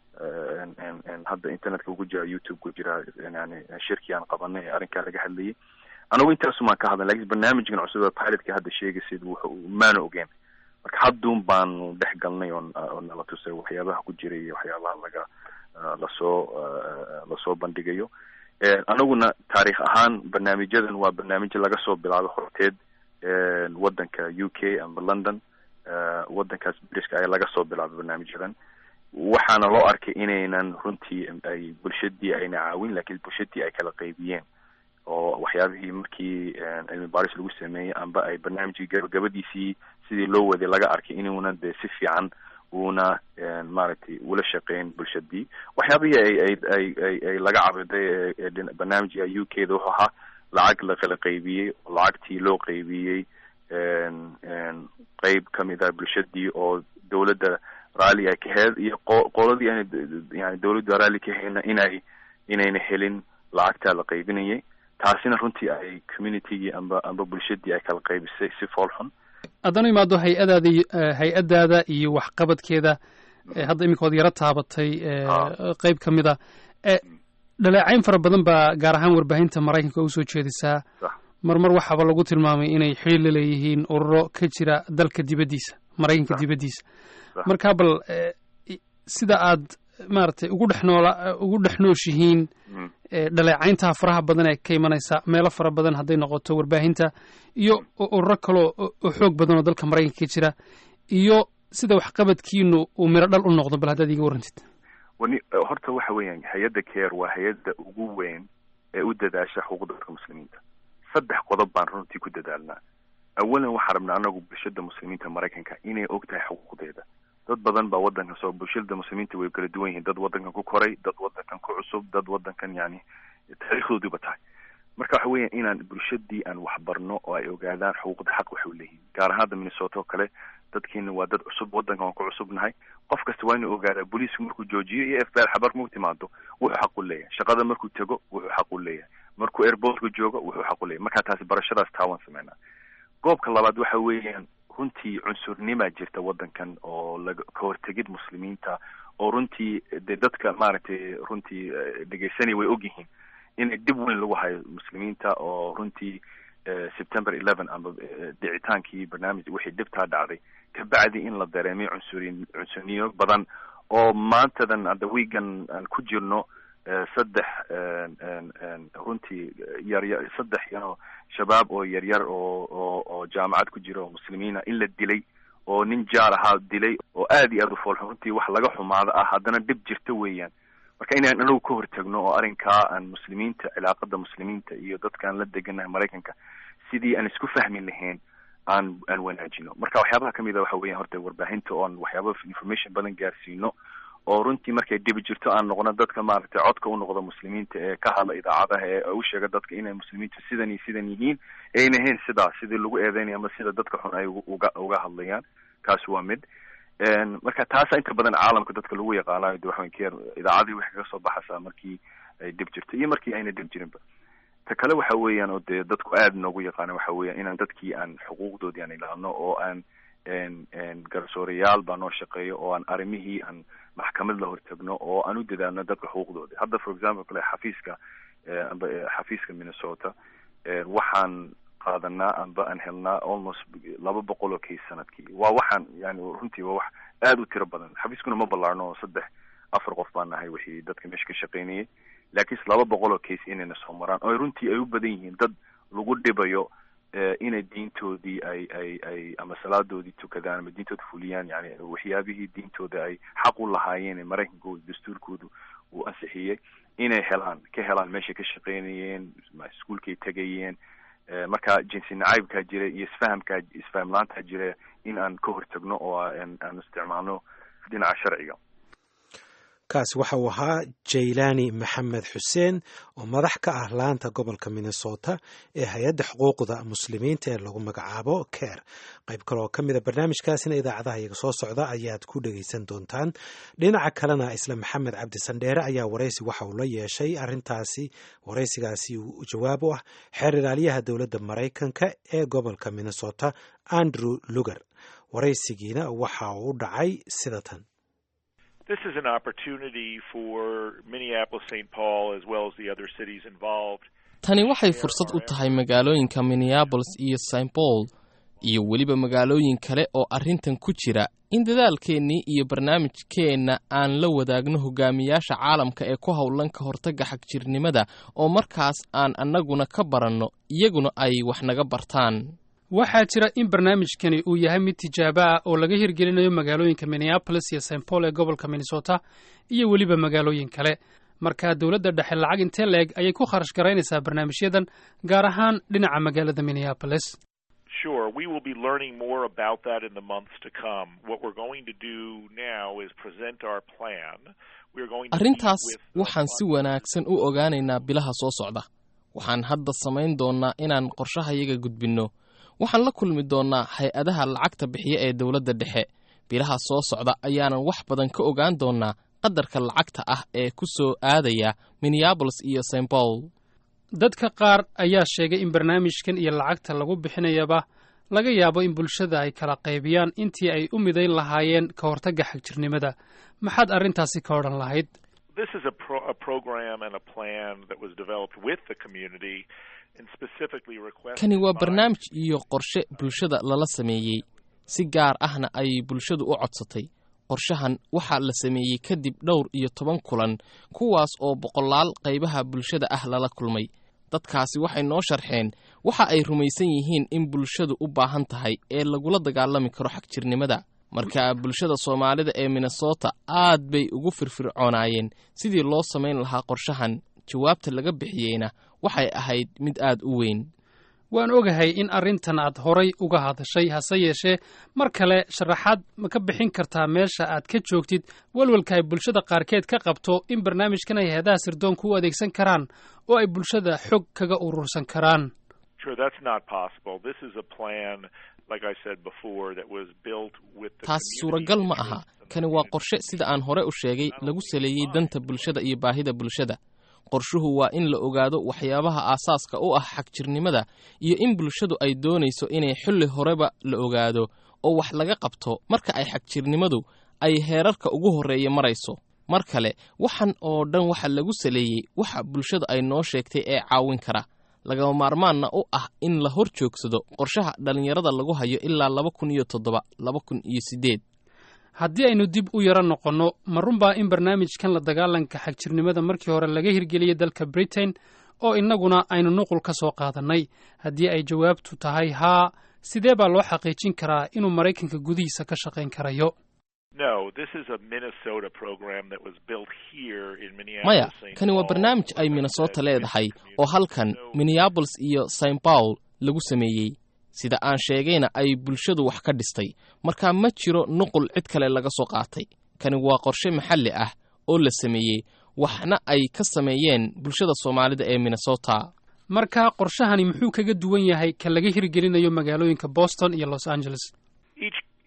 hadda internetka ugu jira youtube ku jira yani shirkii aan qabanay ee arrinkaa laga hadlayay anagu intaasumaan ka hadlay lakin barnaamijkan cusub pilotka hadda sheegaysid wuxu maana ogeen marka hadduun baanu dhex galnay oo oo nala tusay waxyaabaha ku jiray iyo waxyaabaha laga lasoo lasoo bandhigayo anaguna taarikh ahaan barnaamijyadan waa barnaamijyo laga soo bilaabo horteed waddanka u k amba london waddankaas britiska ayaa laga soo bilaabay barnaamijyadan waxaana loo arkay inaynan runtii ay bulshadii ayna caawin lakiin bulshadii ay kala qaybiyeen oo waxyaabihii markii cilmi baaris lagu sameeyey amba ay barnaamijkii gabagabadiisii sidii loo waday laga arkay inuuna dee si fiican uuna maaragtay ula shaqeyn bulshadii waxyaabihii ay ay ay ay ay laga cabiday ee barnaamijka u k da wuxuu ahaa lacag la kala qaybiyey oo lacagtii loo qaybiyey qeyb kamid ah bulshadii oo dawladda raalli ay ka heed iyo qo qoladii aan yani dawladda raalli ka hayna inay inayna helin lacagtaa la qaybinayay taasina runtii ay communitygii amba amba bulshadii ay kala qaybisay si fool xun haddana imaado hay-adaada hay-addaada iyo waxqabadkeeda hadda iminka ood yaro taabatay qeyb ka mid a dhaleecayn fara badan baa gaar ahaan warbaahinta maraykanka usoo jeedisaa mar mar waxaaba lagu tilmaamay inay xiriir la leeyihiin ururo ka jira dalka dibaddiisa maraykanka dibaddiisa marka bal sida aad maaragtay ugu dhex noola ugu dhex nooshihiin dhaleecayntaha faraha badan ee ka imanaysa meelo fara badan hadday noqoto warbaahinta iyo ururo kaleo oo xoog badan oo dalka maraykanka ka jira iyo sida waxqabadkiinu uu miro dhal u noqdo bal haddaad iga warrantid wani horta waxa weeyaan hay-adda care waa hay-adda ugu weyn ee u dadaasha xuquuqda dadka muslimiinta saddex qodob baan runtii ku dadaalnaa awalan waxaa rabnaa anagu bulshada muslimiinta maraykanka inay og tahay xuquuqdeeda dad badan baa waddankan soo bulshada muslimiinta way kala duwan yihiin dad waddankan ku koray dad waddankan ku cusub dad waddankan yani taariikhdoodiiba tahay marka waxa weeyaan inaan bulshadii aan waxbarno oo ay ogaadaan xuquuqda xaq waxay leeyihiin gaar ahaan hadda minnesota oo kale dadkiina waa dad cusub waddankan waan ku cusubnahay qof kasta waa inuu ogaadaa booliisku markuu joojiyo iyo f b r xabar markuu timaado wuxuu xaq u leeyahay shaqada markuu tego wuxuu xaq u leeyahay markuu airportka joogo wuxuu xaq u leeyahay marka taasi barashadaas taawan sameynaa goobka labaad waxa weeyaan runtii cunsurnima jirta waddankan oo laga ka hortegid muslimiinta oo runtii dee dadka maaragtay runtii dhegeysanaya way ogyihiin inay dib weyn lagu hayo muslimiinta oo runtii september eleven amba dhicitaankii barnaamij wixii dhibtaa dhacday kabacdi in la dareemay cunsuri cunsuriyo badan oo maantadan hadda wiigan aan ku jirno saddex runtii yaryar saddex yano shabaab oo yaryar oo oo oo jaamacad ku jira oo muslimiina in la dilay oo nin jaar ahaa dilay oo aad iyo aad u foolxun runtii wax laga xumaado ah haddana dhib jirta weeyaan marka inaan anagu ka hortagno oo arrinkaa aan muslimiinta cilaaqada muslimiinta iyo dadkaan la deganahay maraykanka sidii aan isku fahmi lahayn aan aan wanaajino marka waxyaabaha kamid a waxa weeyaan horta warbaahinta oon waxyaaba information badan gaarsiino oo runtii markay dhibi jirto aan noqono dadka maaragtay codka u noqdo muslimiinta ee ka hadla idaacadaha ee u sheega dadka inay muslimiintu sidan iyo sidan yihiin ayna ahayn sidaa sidii lagu eedeynaya ama sida dadka xun ay uga uga hadlayaan kaas waa mid marka taasa inta badan caalamka dadka lagu yaqaanayo de waxaweyn keer idaacadii waxay kaga soo baxaysaa markii ay dhib jirto iyo markii ayna dhib jirinba ta kale waxa weeyaan oo dee dadku aada noogu yaqaana waxa weeyaan inaan dadkii aan xuquuqdoodii aan ilaalno oo aan garsoorayaal baa noo shaqeeyo oo aan arrimihii aan maxkamad la hortagno oo aan u dadaalno dadka xuquuqdooda hadda for example kale xafiiska amba xafiiska minnesota waxaan qaadanaa amba aan helnaa almost laba boqol oo case sanadkii waa waxaan yani runtii waa wax aada u tiro badan xafiiskuna ma ballaarno oo saddex afar qof baan nahay wixii dadka meesha ka shaqaynayay laakiinse laba boqol oo case inayna soo maraan oo runtii ay u badan yihiin dad lagu dhibayo inay diintoodii ay ay ay ama salaadoodii tukadaan ama diintooda fuliyaan yani waxyaabihii diintooda ay xaq u lahaayeen ee maraykankooda dastuurkoodu uu ansixiyey inay helaan ka helaan meeshay ka shaqaynayeen iskuolkay tegayeen marka jinsi nacaybkaa jira iyo isfahamkaa isfaham laantaa jira in aan ka hortagno oo aan isticmaalno dhinaca sharciga kaasi waxa uu ahaa jaylani maxamed xuseen oo madax ka ah laanta gobolka minnesota ee hay-adda xuquuqda muslimiinta ee lagu magacaabo ker qayb kale oo ka mida barnaamijkaasina idaacadaha iyaga soo socda ayaad ku dhegaysan doontaan dhinaca kalena isla maxamed cabdi sandheere ayaa waraysi waxa uu la yeeshay arintaasi waraysigaasi jawaab u ah xeer ilaaliyaha dowladda maraykanka ee gobolka minnesota andrew luger waraysigiina waxa uu u dhacay sida tan This is an opportunity for Minneapolis, St. Paul, as well as the other cities involved. tani waxay fursad u tahay magaalooyinka minneabolis iyo st paul iyo weliba magaalooyin kale oo arrintan ku jira in dadaalkeennii iyo barnaamijkeenna aan la wadaagno hogaamiyaasha caalamka ee ku howlan ka hortagga xagjirnimada oo markaas aan annaguna ka baranno iyaguna ay wax naga bartaan waxaa jira in barnaamijkani uu yahay mid tijaabo ah oo laga hirgelinayo magaalooyinka minneabolis iyo st paul ee gobolka minnesota iyo weliba magaalooyin kale markaa dowladda dhexe lacag intee la-eg ayay ku kharash garaynaysaa barnaamijyadan gaar ahaan dhinaca magaalada minneabolis Sure, we will be learning more about that in the months to come. What we're going to do now is present our plan. We're going to arrintaas meet with waxaan si wanaagsan u ogaanaynaa bilaha soo socda waxaan hadda samayn doonnaa inaan qorshahayaga gudbinno waxaan la kulmi doonnaa hay-adaha lacagta bixiya ee dowladda dhexe bilaha soo socda ayaanan wax badan ka ogaan doonnaa qadarka lacagta ah ee ku soo aadaya minneabolis iyo st paul dadka qaar ayaa sheegay in barnaamijkan iyo lacagta lagu bixinayaba laga yaabo in bulshada ay kala qaybiyaan intii ay u midayn lahaayeen ka hortagga xagjirnimada maxaad arrintaasi ka odhan lahayd This is a, pro- a program and a plan that was developed with the community and specifically requested kani waa by- barnaamij iyo qorshe bulshada lala sameeyey si gaar ahna ay bulshadu u codsatay qorshahan waxaa la sameeyey kadib dhowr iyo toban kulan kuwaas oo boqolaal qaybaha bulshada ah lala kulmay dadkaasi waxay noo sharxeen waxa ay rumaysan yihiin in bulshadu u baahan tahay ee lagula dagaalami karo xagjirnimada marka bulshada soomaalida ee minnesota aad bay ugu firfircoonaayeen sidii loo samayn lahaa qorshahan jawaabta laga bixiyeyna waxay ahayd mid aad u weyn waan ogahay in arrintan aad horay uga hadashay hase yeeshee mar kale sharaxaad ma ka bixin kartaa meesha aad ka joogtid walwalka ay bulshada qaarkeed ka qabto in barnaamijkan ay hay-adaha sirdoonku u adeegsan karaan oo ay bulshada xog kaga urursan karaan Sure, that's not possible. This is a plan, like I said before, that was built with the taas community suuragal ma aha interests and the kani waa community qorshe sida aan hore u sheegay lagu saleeyey danta bulshada iyo baahida bulshada qorshuhu waa in la ogaado waxyaabaha aasaaska u ah xagjirnimada iyo in bulshadu ay doonayso inay xilli horeba la ogaado oo wax laga qabto marka ay xagjirnimadu ay heerarka ugu horreeya marayso mar kale waxan oo dhan waxa lagu saleeyey waxa bulshada ay noo sheegtay ee caawin kara lagama maarmaanna u ah in la hor joogsado qorshaha dhallinyarada lagu hayo ilaa laba kun iyo toddoba laba kun iyo siddeed haddii aynu dib u yaro noqonno ma runbaa in barnaamijkan la dagaalanka xagjirnimada markii hore laga hirgeliyey dalka britain oo innaguna aynu nuqul ka soo qaadannay haddii ay jawaabtu tahay haa sidee baa loo xaqiijin karaa inuu maraykanka gudihiisa ka shaqayn karayo No, this is a Minnesota program that was built here in Minneapolis. maya St. kani waa Paul, barnaamij ay as I minnesota said, leedahay with the oo halkan community. minneabolis iyo st paul lagu sameeyey sida aan sheegayna ay bulshadu wax ka dhistay marka ma jiro nuqul cid kale laga soo qaatay kani waa qorshe maxalli ah oo la sameeyey waxna ay ka sameeyeen bulshada soomaalida ee minnesota marka qorshahani muxuu kaga duwan yahay ka laga hirgelinayo magaalooyinka boston iyo los angeles Each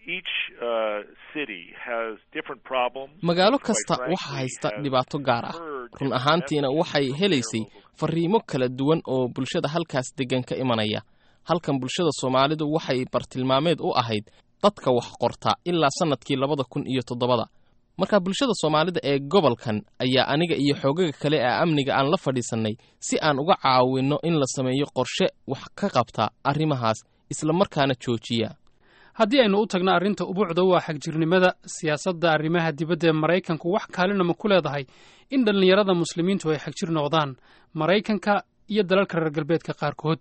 each uh, city has different problems. magaalo Quite kasta frankly, waxaa haysta has dhibaato gaar ah heard run different ahaantiina messages waxay from helaysay their local fariimo kala duwan oo bulshada halkaas deggan ka imanaya halkan bulshada soomaalidu waxay bartilmaameed u ahayd dadka wax qorta ilaa sannadkii labada kun iyo toddobada marka bulshada soomaalida ee gobolkan ayaa aniga iyo xoogaga kale ee amniga aan la fadhiisannay si aan uga caawinno in la sameeyo qorshe wax ka qabta arrimahaas isla markaana joojiya haddii aynu u tagno arrinta ubuucda waa xagjirnimada siyaasadda arrimaha dibadda ee maraykanku wax kaalina ma ku leedahay in dhallinyarada muslimiintu ay xagjir noqdaan maraykanka iyo dalalka reer galbeedka qaarkood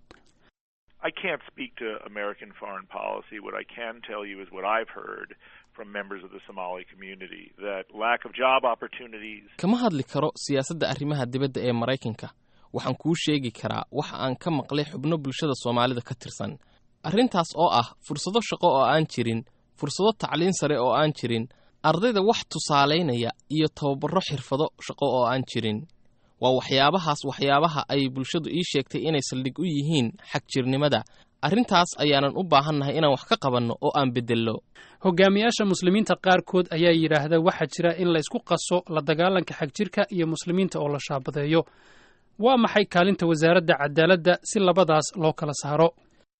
I can't speak to American foreign policy. What I can tell you is what I've heard from members of the Somali community that lack of job opportunities, kama hadli karo siyaasadda arrimaha dibadda ee maraykanka waxaan kuu sheegi karaa waxa aan ka maqlay xubno bulshada soomaalida ka tirsan arrintaas oo ah fursado shaqo oo aan jirin fursado tacliin sare oo aan jirin ardayda wax tusaalaynaya iyo tababarro xirfado shaqo oo aan jirin waa waxyaabahaas waxyaabaha ay bulshadu ii sheegtay inay saldhig u yihiin xagjirnimada arrintaas ayaanan u baahannahay inaan wax ka qabanno oo aan beddello hogaamiyaasha muslimiinta qaarkood ayaa yidhaahda waxaa jira in la isku qaso la dagaalanka xagjirka iyo muslimiinta oo la shaabadeeyo waa maxay kaalinta wasaaradda cadaaladda si labadaas loo kala saaro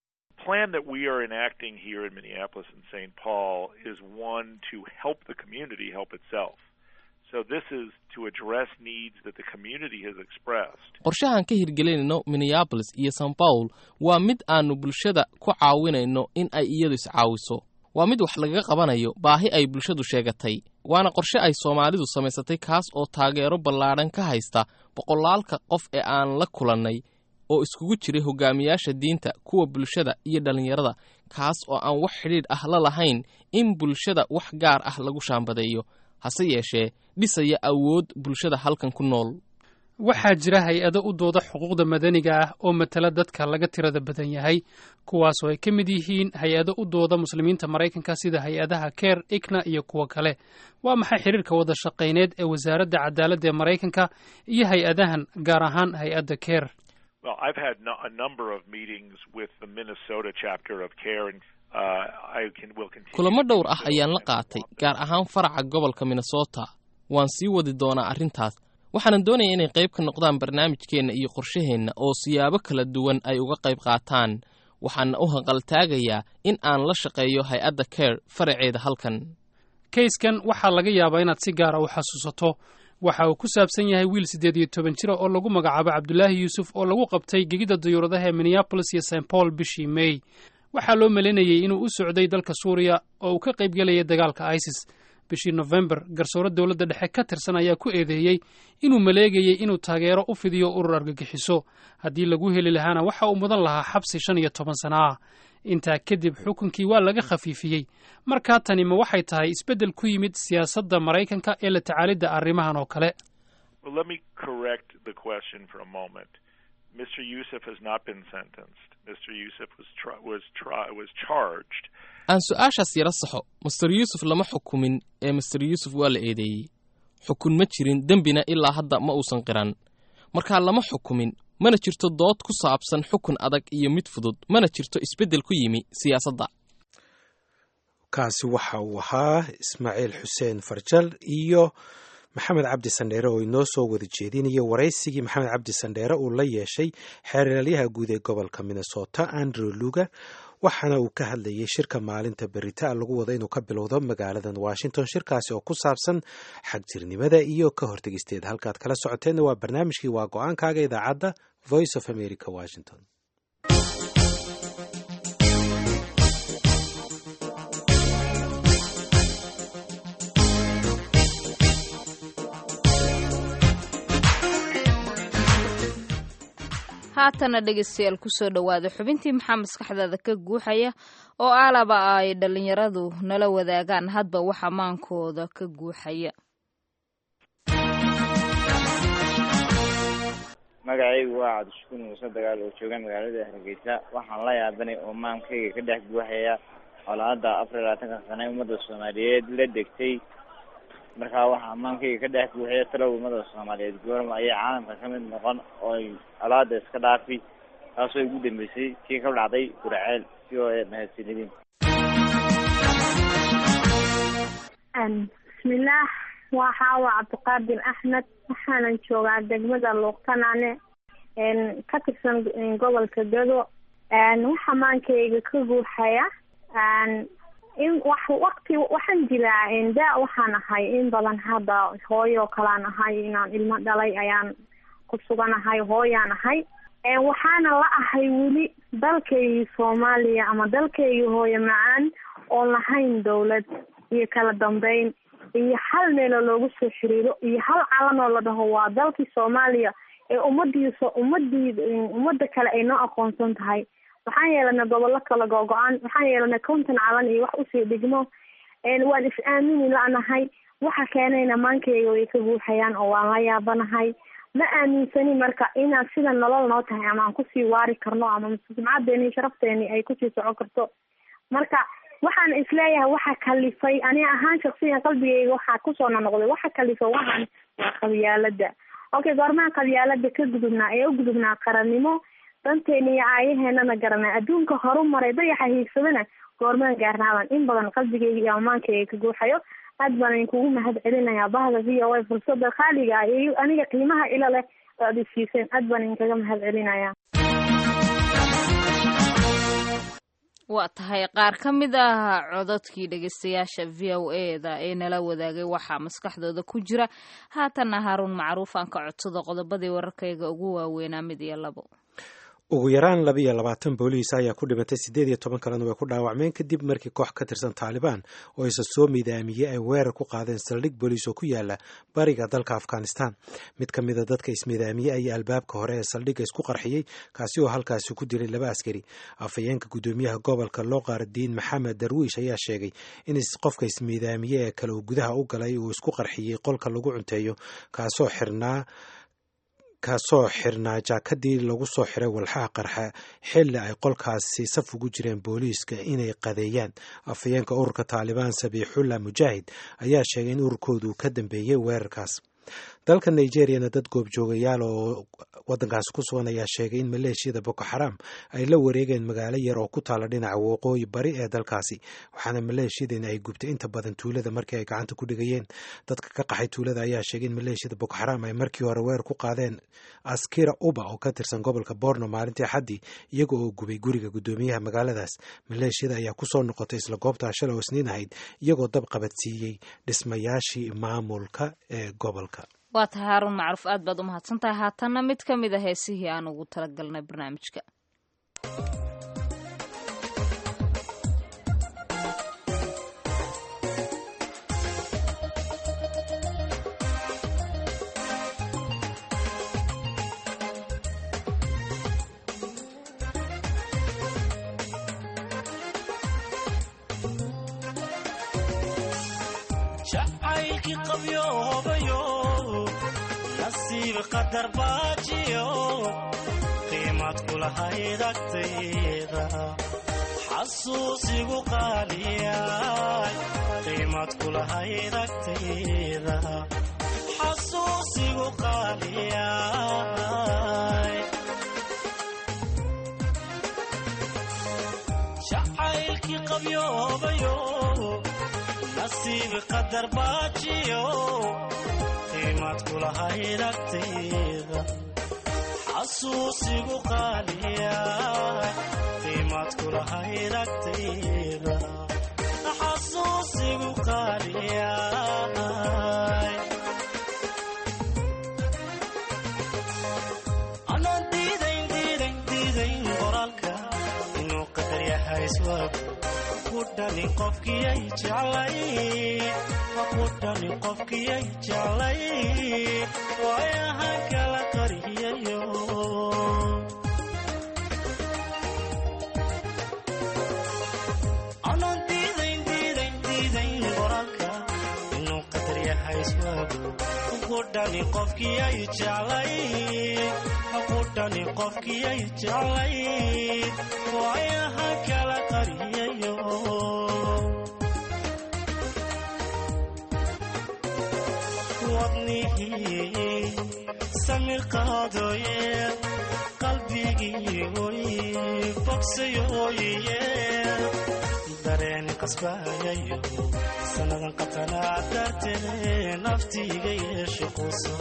plan that we are enacting here in Minneapolis and St. Paul is one to help the community help itself. So this is to address needs that the community has expressed. qorshahan ka hirgelinayno minneabolis iyo st paul waa mid aannu bulshada ku caawinayno in ay iyadu iscaawiso waa mid wax lagaga qabanayo baahi ay bulshadu sheegatay waana qorshe ay soomaalidu samaysatay kaas oo taageero ballaadhan ka haysta boqolaalka qof ee aan la kulannay oo iskugu jiray hogaamiyaasha diinta kuwa bulshada iyo dhallinyarada kaas oo aan wax xidhiidh ah la lahayn in bulshada wax gaar ah lagu shaambadeeyo hase yeeshee dhisaya awood bulshada halkan ku nool waxaa jira hay-ado u dooda xuquuqda madaniga ah oo matala dadka laga tirada badan yahay kuwaas oo ay ka mid yihiin hay-ado u dooda muslimiinta maraykanka sida hay-adaha ker ikna iyo kuwo kale waa maxay xiriirka wada shaqayneed ee wasaaradda cadaaladda ee maraykanka iyo hay-adahan gaar ahaan hay-adda ker Well, I've had no, a number of meetings with the Minnesota chapter of CARE, and uh, I can will continue. kulamo to dhowr do ah so ayaan la as we qaatay want them. gaar ahaan faraca gobolka minnesota waan sii wadi doonaa arrintaas waxaanan doonaya inay qayb ka noqdaan barnaamijkeenna iyo qorshaheenna oo siyaabo kala duwan ay uga qayb qaataan waxaana u hanqaltaagayaa in aan la shaqeeyo hay-adda care faraceeda halkan kayskan waxaa laga yaabaa inaad si gaara u xasuusato waxa uu ku saabsan yahay wiil siddeed iyo toban jira oo lagu magacaabo cabdulaahi yuusuf oo lagu qabtay gegida dayuuradaha ee minneabolis iyo st paul bishii may waxaa loo malaynayey inuu u socday dalka suuriya oo uu ka qaybgelayay dagaalka isis bishii nofembar garsoore dowladda dhexe ka tirsan ayaa ku eedeeyey inuu maleegayey inuu taageero u fidiyo urur argagixiso haddii lagu heli lahaana waxa uu mudan lahaa xabsi shan iyo toban sana ah intaa kadib xukunkii waa laga khafiifiyey markaa tani ma waxay tahay isbeddel ku yimid siyaasadda maraykanka ee la tacaalidda arrimahan oo kale Well, let me correct the question for a moment. Mr. Youssef has not been sentenced. Mr. Youssef was tri- was tri- was charged. aan su-aashaas yara saxo master yuusuf lama xukumin ee master yuusuf waa la eedeeyey xukun ma jirin dembina ilaa hadda ma uusan qiran markaa lama xukumin mana jirto dood ku saabsan xukun adag iyo mid fudud mana jirto isbeddel ku yimi siyaasadda kaasi waxa uu ahaa ismaaciil xuseen farjal iyo maxamed cabdi sandheere oo inoo soo wada jeedinaya waraysigii maxamed cabdi sandheere uu la yeeshay xeeralyaha guud ee gobolka minnesota andrew luga waxaana uu ka hadlayay shirka maalinta berita lagu wada inuu ka bilowdo magaaladan washington shirkaasi oo ku saabsan xagjirnimada iyo ka hortegisteeda halkaad kala socoteenna waa barnaamijkii waa go-aankaaga idaacadda voice of america washington haatana dhegeystayaal kusoo dhowaada xubintii maxaa maskaxdaada ka guuxaya oo aalaba ay dhallinyaradu nala wadaagaan hadba waxa maankooda ka guuxaya magacaygu waa cabdishakuur muuse dagaal oo jooga magaalada hargeysa waxaan la yaabanay oo maankayga ka dhex guuxaya colaada afar iyo labaatanka sane ummadda soomaaliyeed la degtay markaa waxaa maankayga ka dhex guuxaya talow ummada soomaaliyeed goorma ayay caalamka ka mid noqon oo ay colaada iska dhaafi taasoo ugu dambeysay kii ka dhacday guraceel si oo mahadsanidin bismillaah waa xaawa cabdiqaadir axmed waxaanan joogaa degmada luuqtanaane ka tirsan gobolka gado waxa maankayga ka guuxaya in wax waqti waxaan jiraa daa waxaan ahay in badan hadda hooyo kalaan ahay inaan ilmo dhalay ayaan ku suganahay hooyaan ahay waxaana la ahay weli dalkaygii soomaaliya ama dalkaygii hooyo macaan oon lahayn dawlad iyo kala dambeyn iyo hal meeloo loogu soo xiriiro iyo hal calan oo la dhaho waa dalkii soomaaliya ee ummadiisa ummadii ummadda kale ay noo aqoonsan tahay waxaan yeelanay gobollo kala go-go-aan waxaan yeelanay konton calan iyo wax usii dhigmo waan is aamini la-nahay waxa keenayna maankayga way ka guuxayaan oo waan la yaabanahay ma aaminsani marka inaad sida nolol noo tahay ama aan kusii waari karno ama sumcadeeni iyo sharafteeni ay kusii socon karto marka waxaan isleeyahay waxa kalifay ani ahaan shaksiyan qalbigayga waxaa kusoo nonoqday waxa kalifay waxaan waa qabyaalada okay goormaha qabyaalada ka gudubnaa ee u gudubnaa qarannimo danteena iyo aayaheenana garanay adduunka horu maray dayaxa hiigsadana goormaan gaarnaaban in badan qalbigayga iyo amaankayga ka guuxayo aad baan idinkugu mahad celinayaa bahda v o a fursada khaaliga ah iyo aniga qiimaha ilo leh oo aad isiiseen aad baan idinkaga mahad celinayaa waa tahay qaar ka mid ah cododkii dhegeystayaasha v o e da ee nala wadaagay waxaa maskaxdooda ku jira haatanna haaruun macruuf aan ka codsado qodobadii wararkayga ugu waaweynaa mid iyo labo ugu yaraan laba iyo labaatan booliis ayaa ku dhimatay siddeed iyo toban kalena way ku dhaawacmeen kadib markii koox ka tirsan taalibaan oo isa soo midaamiyey ay weerar ku qaadeen saldhig booliis oo ku yaala bariga dalka afghanistan mid ka mida dadka ismidaamiyey ayaa albaabka hore ee saldhigga isku qarxiyey kaasi oo halkaasi ku diray laba askari afhayeenka guddoomiyaha gobolka loqardiin maxamed darwiish ayaa sheegay in qofka ismidaamiye ee kale uu gudaha u galay uu isku qarxiyey qolka lagu cunteeyo kaasoo xirnaa kaasoo xirnaa jaakadii lagu soo xiray walxaha qarxa xilli ay qolkaasi saf ugu jireen booliiska inay qadeeyaan afhayeenka ururka taalibaan sabiixullah mujaahid ayaa sheegay in ururkoodu ka dambeeyey weerarkaas dalka nigeriyana dad goobjoogayaal oo wadankaasi ku sugan ayaa sheegay in maleeshiyada boko xaram ay la wareegeen magaalo yar oo ku taala dhinaca waqooyi bari ee dalkaasi waxaana maleeshiyadani ay gubtay inta badan tuulada markii ay gacanta ku dhigayeen dadka ka qaxay tuulada ayaa sheegay in maleeshiyada boko xaram ay markii hore weer ku qaadeen askira uba oo ka tirsan gobolka borno maalintii axaddii iyaga oo gubay guriga guddoomiyaha magaaladaas maleeshiyada ayaa kusoo noqotay isla goobtaa shalay oo isniin ahayd iyagoo dab qabadsiiyey dhismayaashii maamulka ee gobolka waa tahay haaruun macruuf aad baad u mahadsan tahay haatanna mid ka mid a heesihii aan ugu talagalnay barnaamijka jacaylkii qabyoobayo nasiib qadar baajiyo qiimad kulahayd agtayda xasuusigu qaaliyay qiimad kulahayd agtayda xasuusigu qaaliyay jacaylkii qabyoobayo nasiib qadar baajiyo qiimad kulahayd agtayda xasuusigu qaaliya qiimad kulahayd agtayda xasuusigu qaaliya anaan diidayn diidayn diidayn qoraalka inuu qadar yahay iswaagu kudhani qofkiyay jeclay kudhani qofkiyay jeclay waayahan kala qariyayo anaan diidayn diidayn diidayn qoraalka inuu qadar yahay iswaagu kudhani qofkiyay jeclay kudhani qofkiyay jeclay waayahan kala qariyayo wadnihii samir qaadooye qalbigii oy bogsayooye dareen qasbayayo sannadan qatanaa darteede naftiiga yeeshe quuso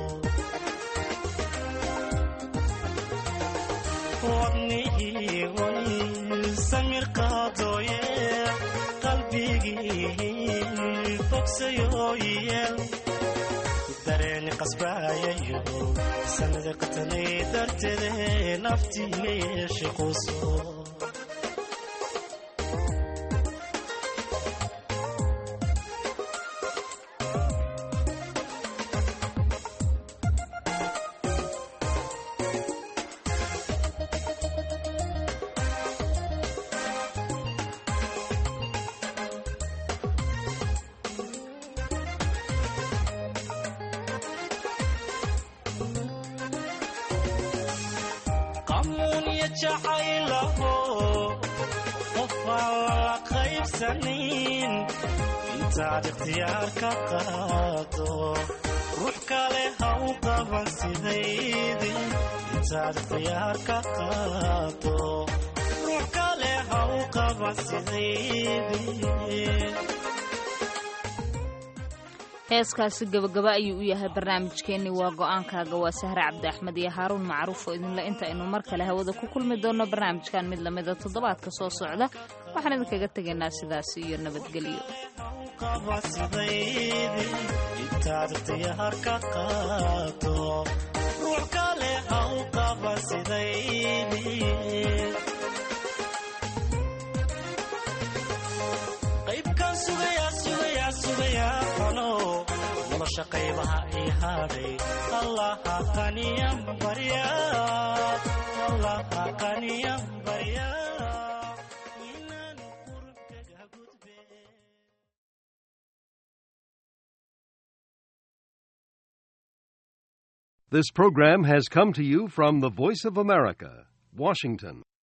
wadnihii way samir qaadooye qalbigii bogsayooyeel dareeni qasbayayo sanada qatanay darteede naftiiga yeeshe quuso qamuunya jacaylaho qof aan lala qaybsanin intaad ikhtiyaar ka qaado ruux kale ha u qaban sidaydii intaad ikhtiyaar ka qaado ruux kale ha u qaban sidaydii heeskaasi gabagaba ayuu u yahay barnaamijkeenni waa go-aankaaga waa sahre cabdi axmed iyo haaruun macruuf oo idinle inta aynu mar kale hawada ku kulmi doonno barnaamijkan mid lamida toddobaadka soo socda waxaan idinkaga tegaynaa sidaas iyo nabadgelyo qaba sidaydii intaad ikhtiyaar ka qaado ruux kale ha u qaba sidaydii qaybkaan sugayaa sugayaa sugayaa qano nolosha qaybaha ii hadhay allaha qaniyan barya allaha qaniyan barya This program has come to you from the Voice of America, Washington.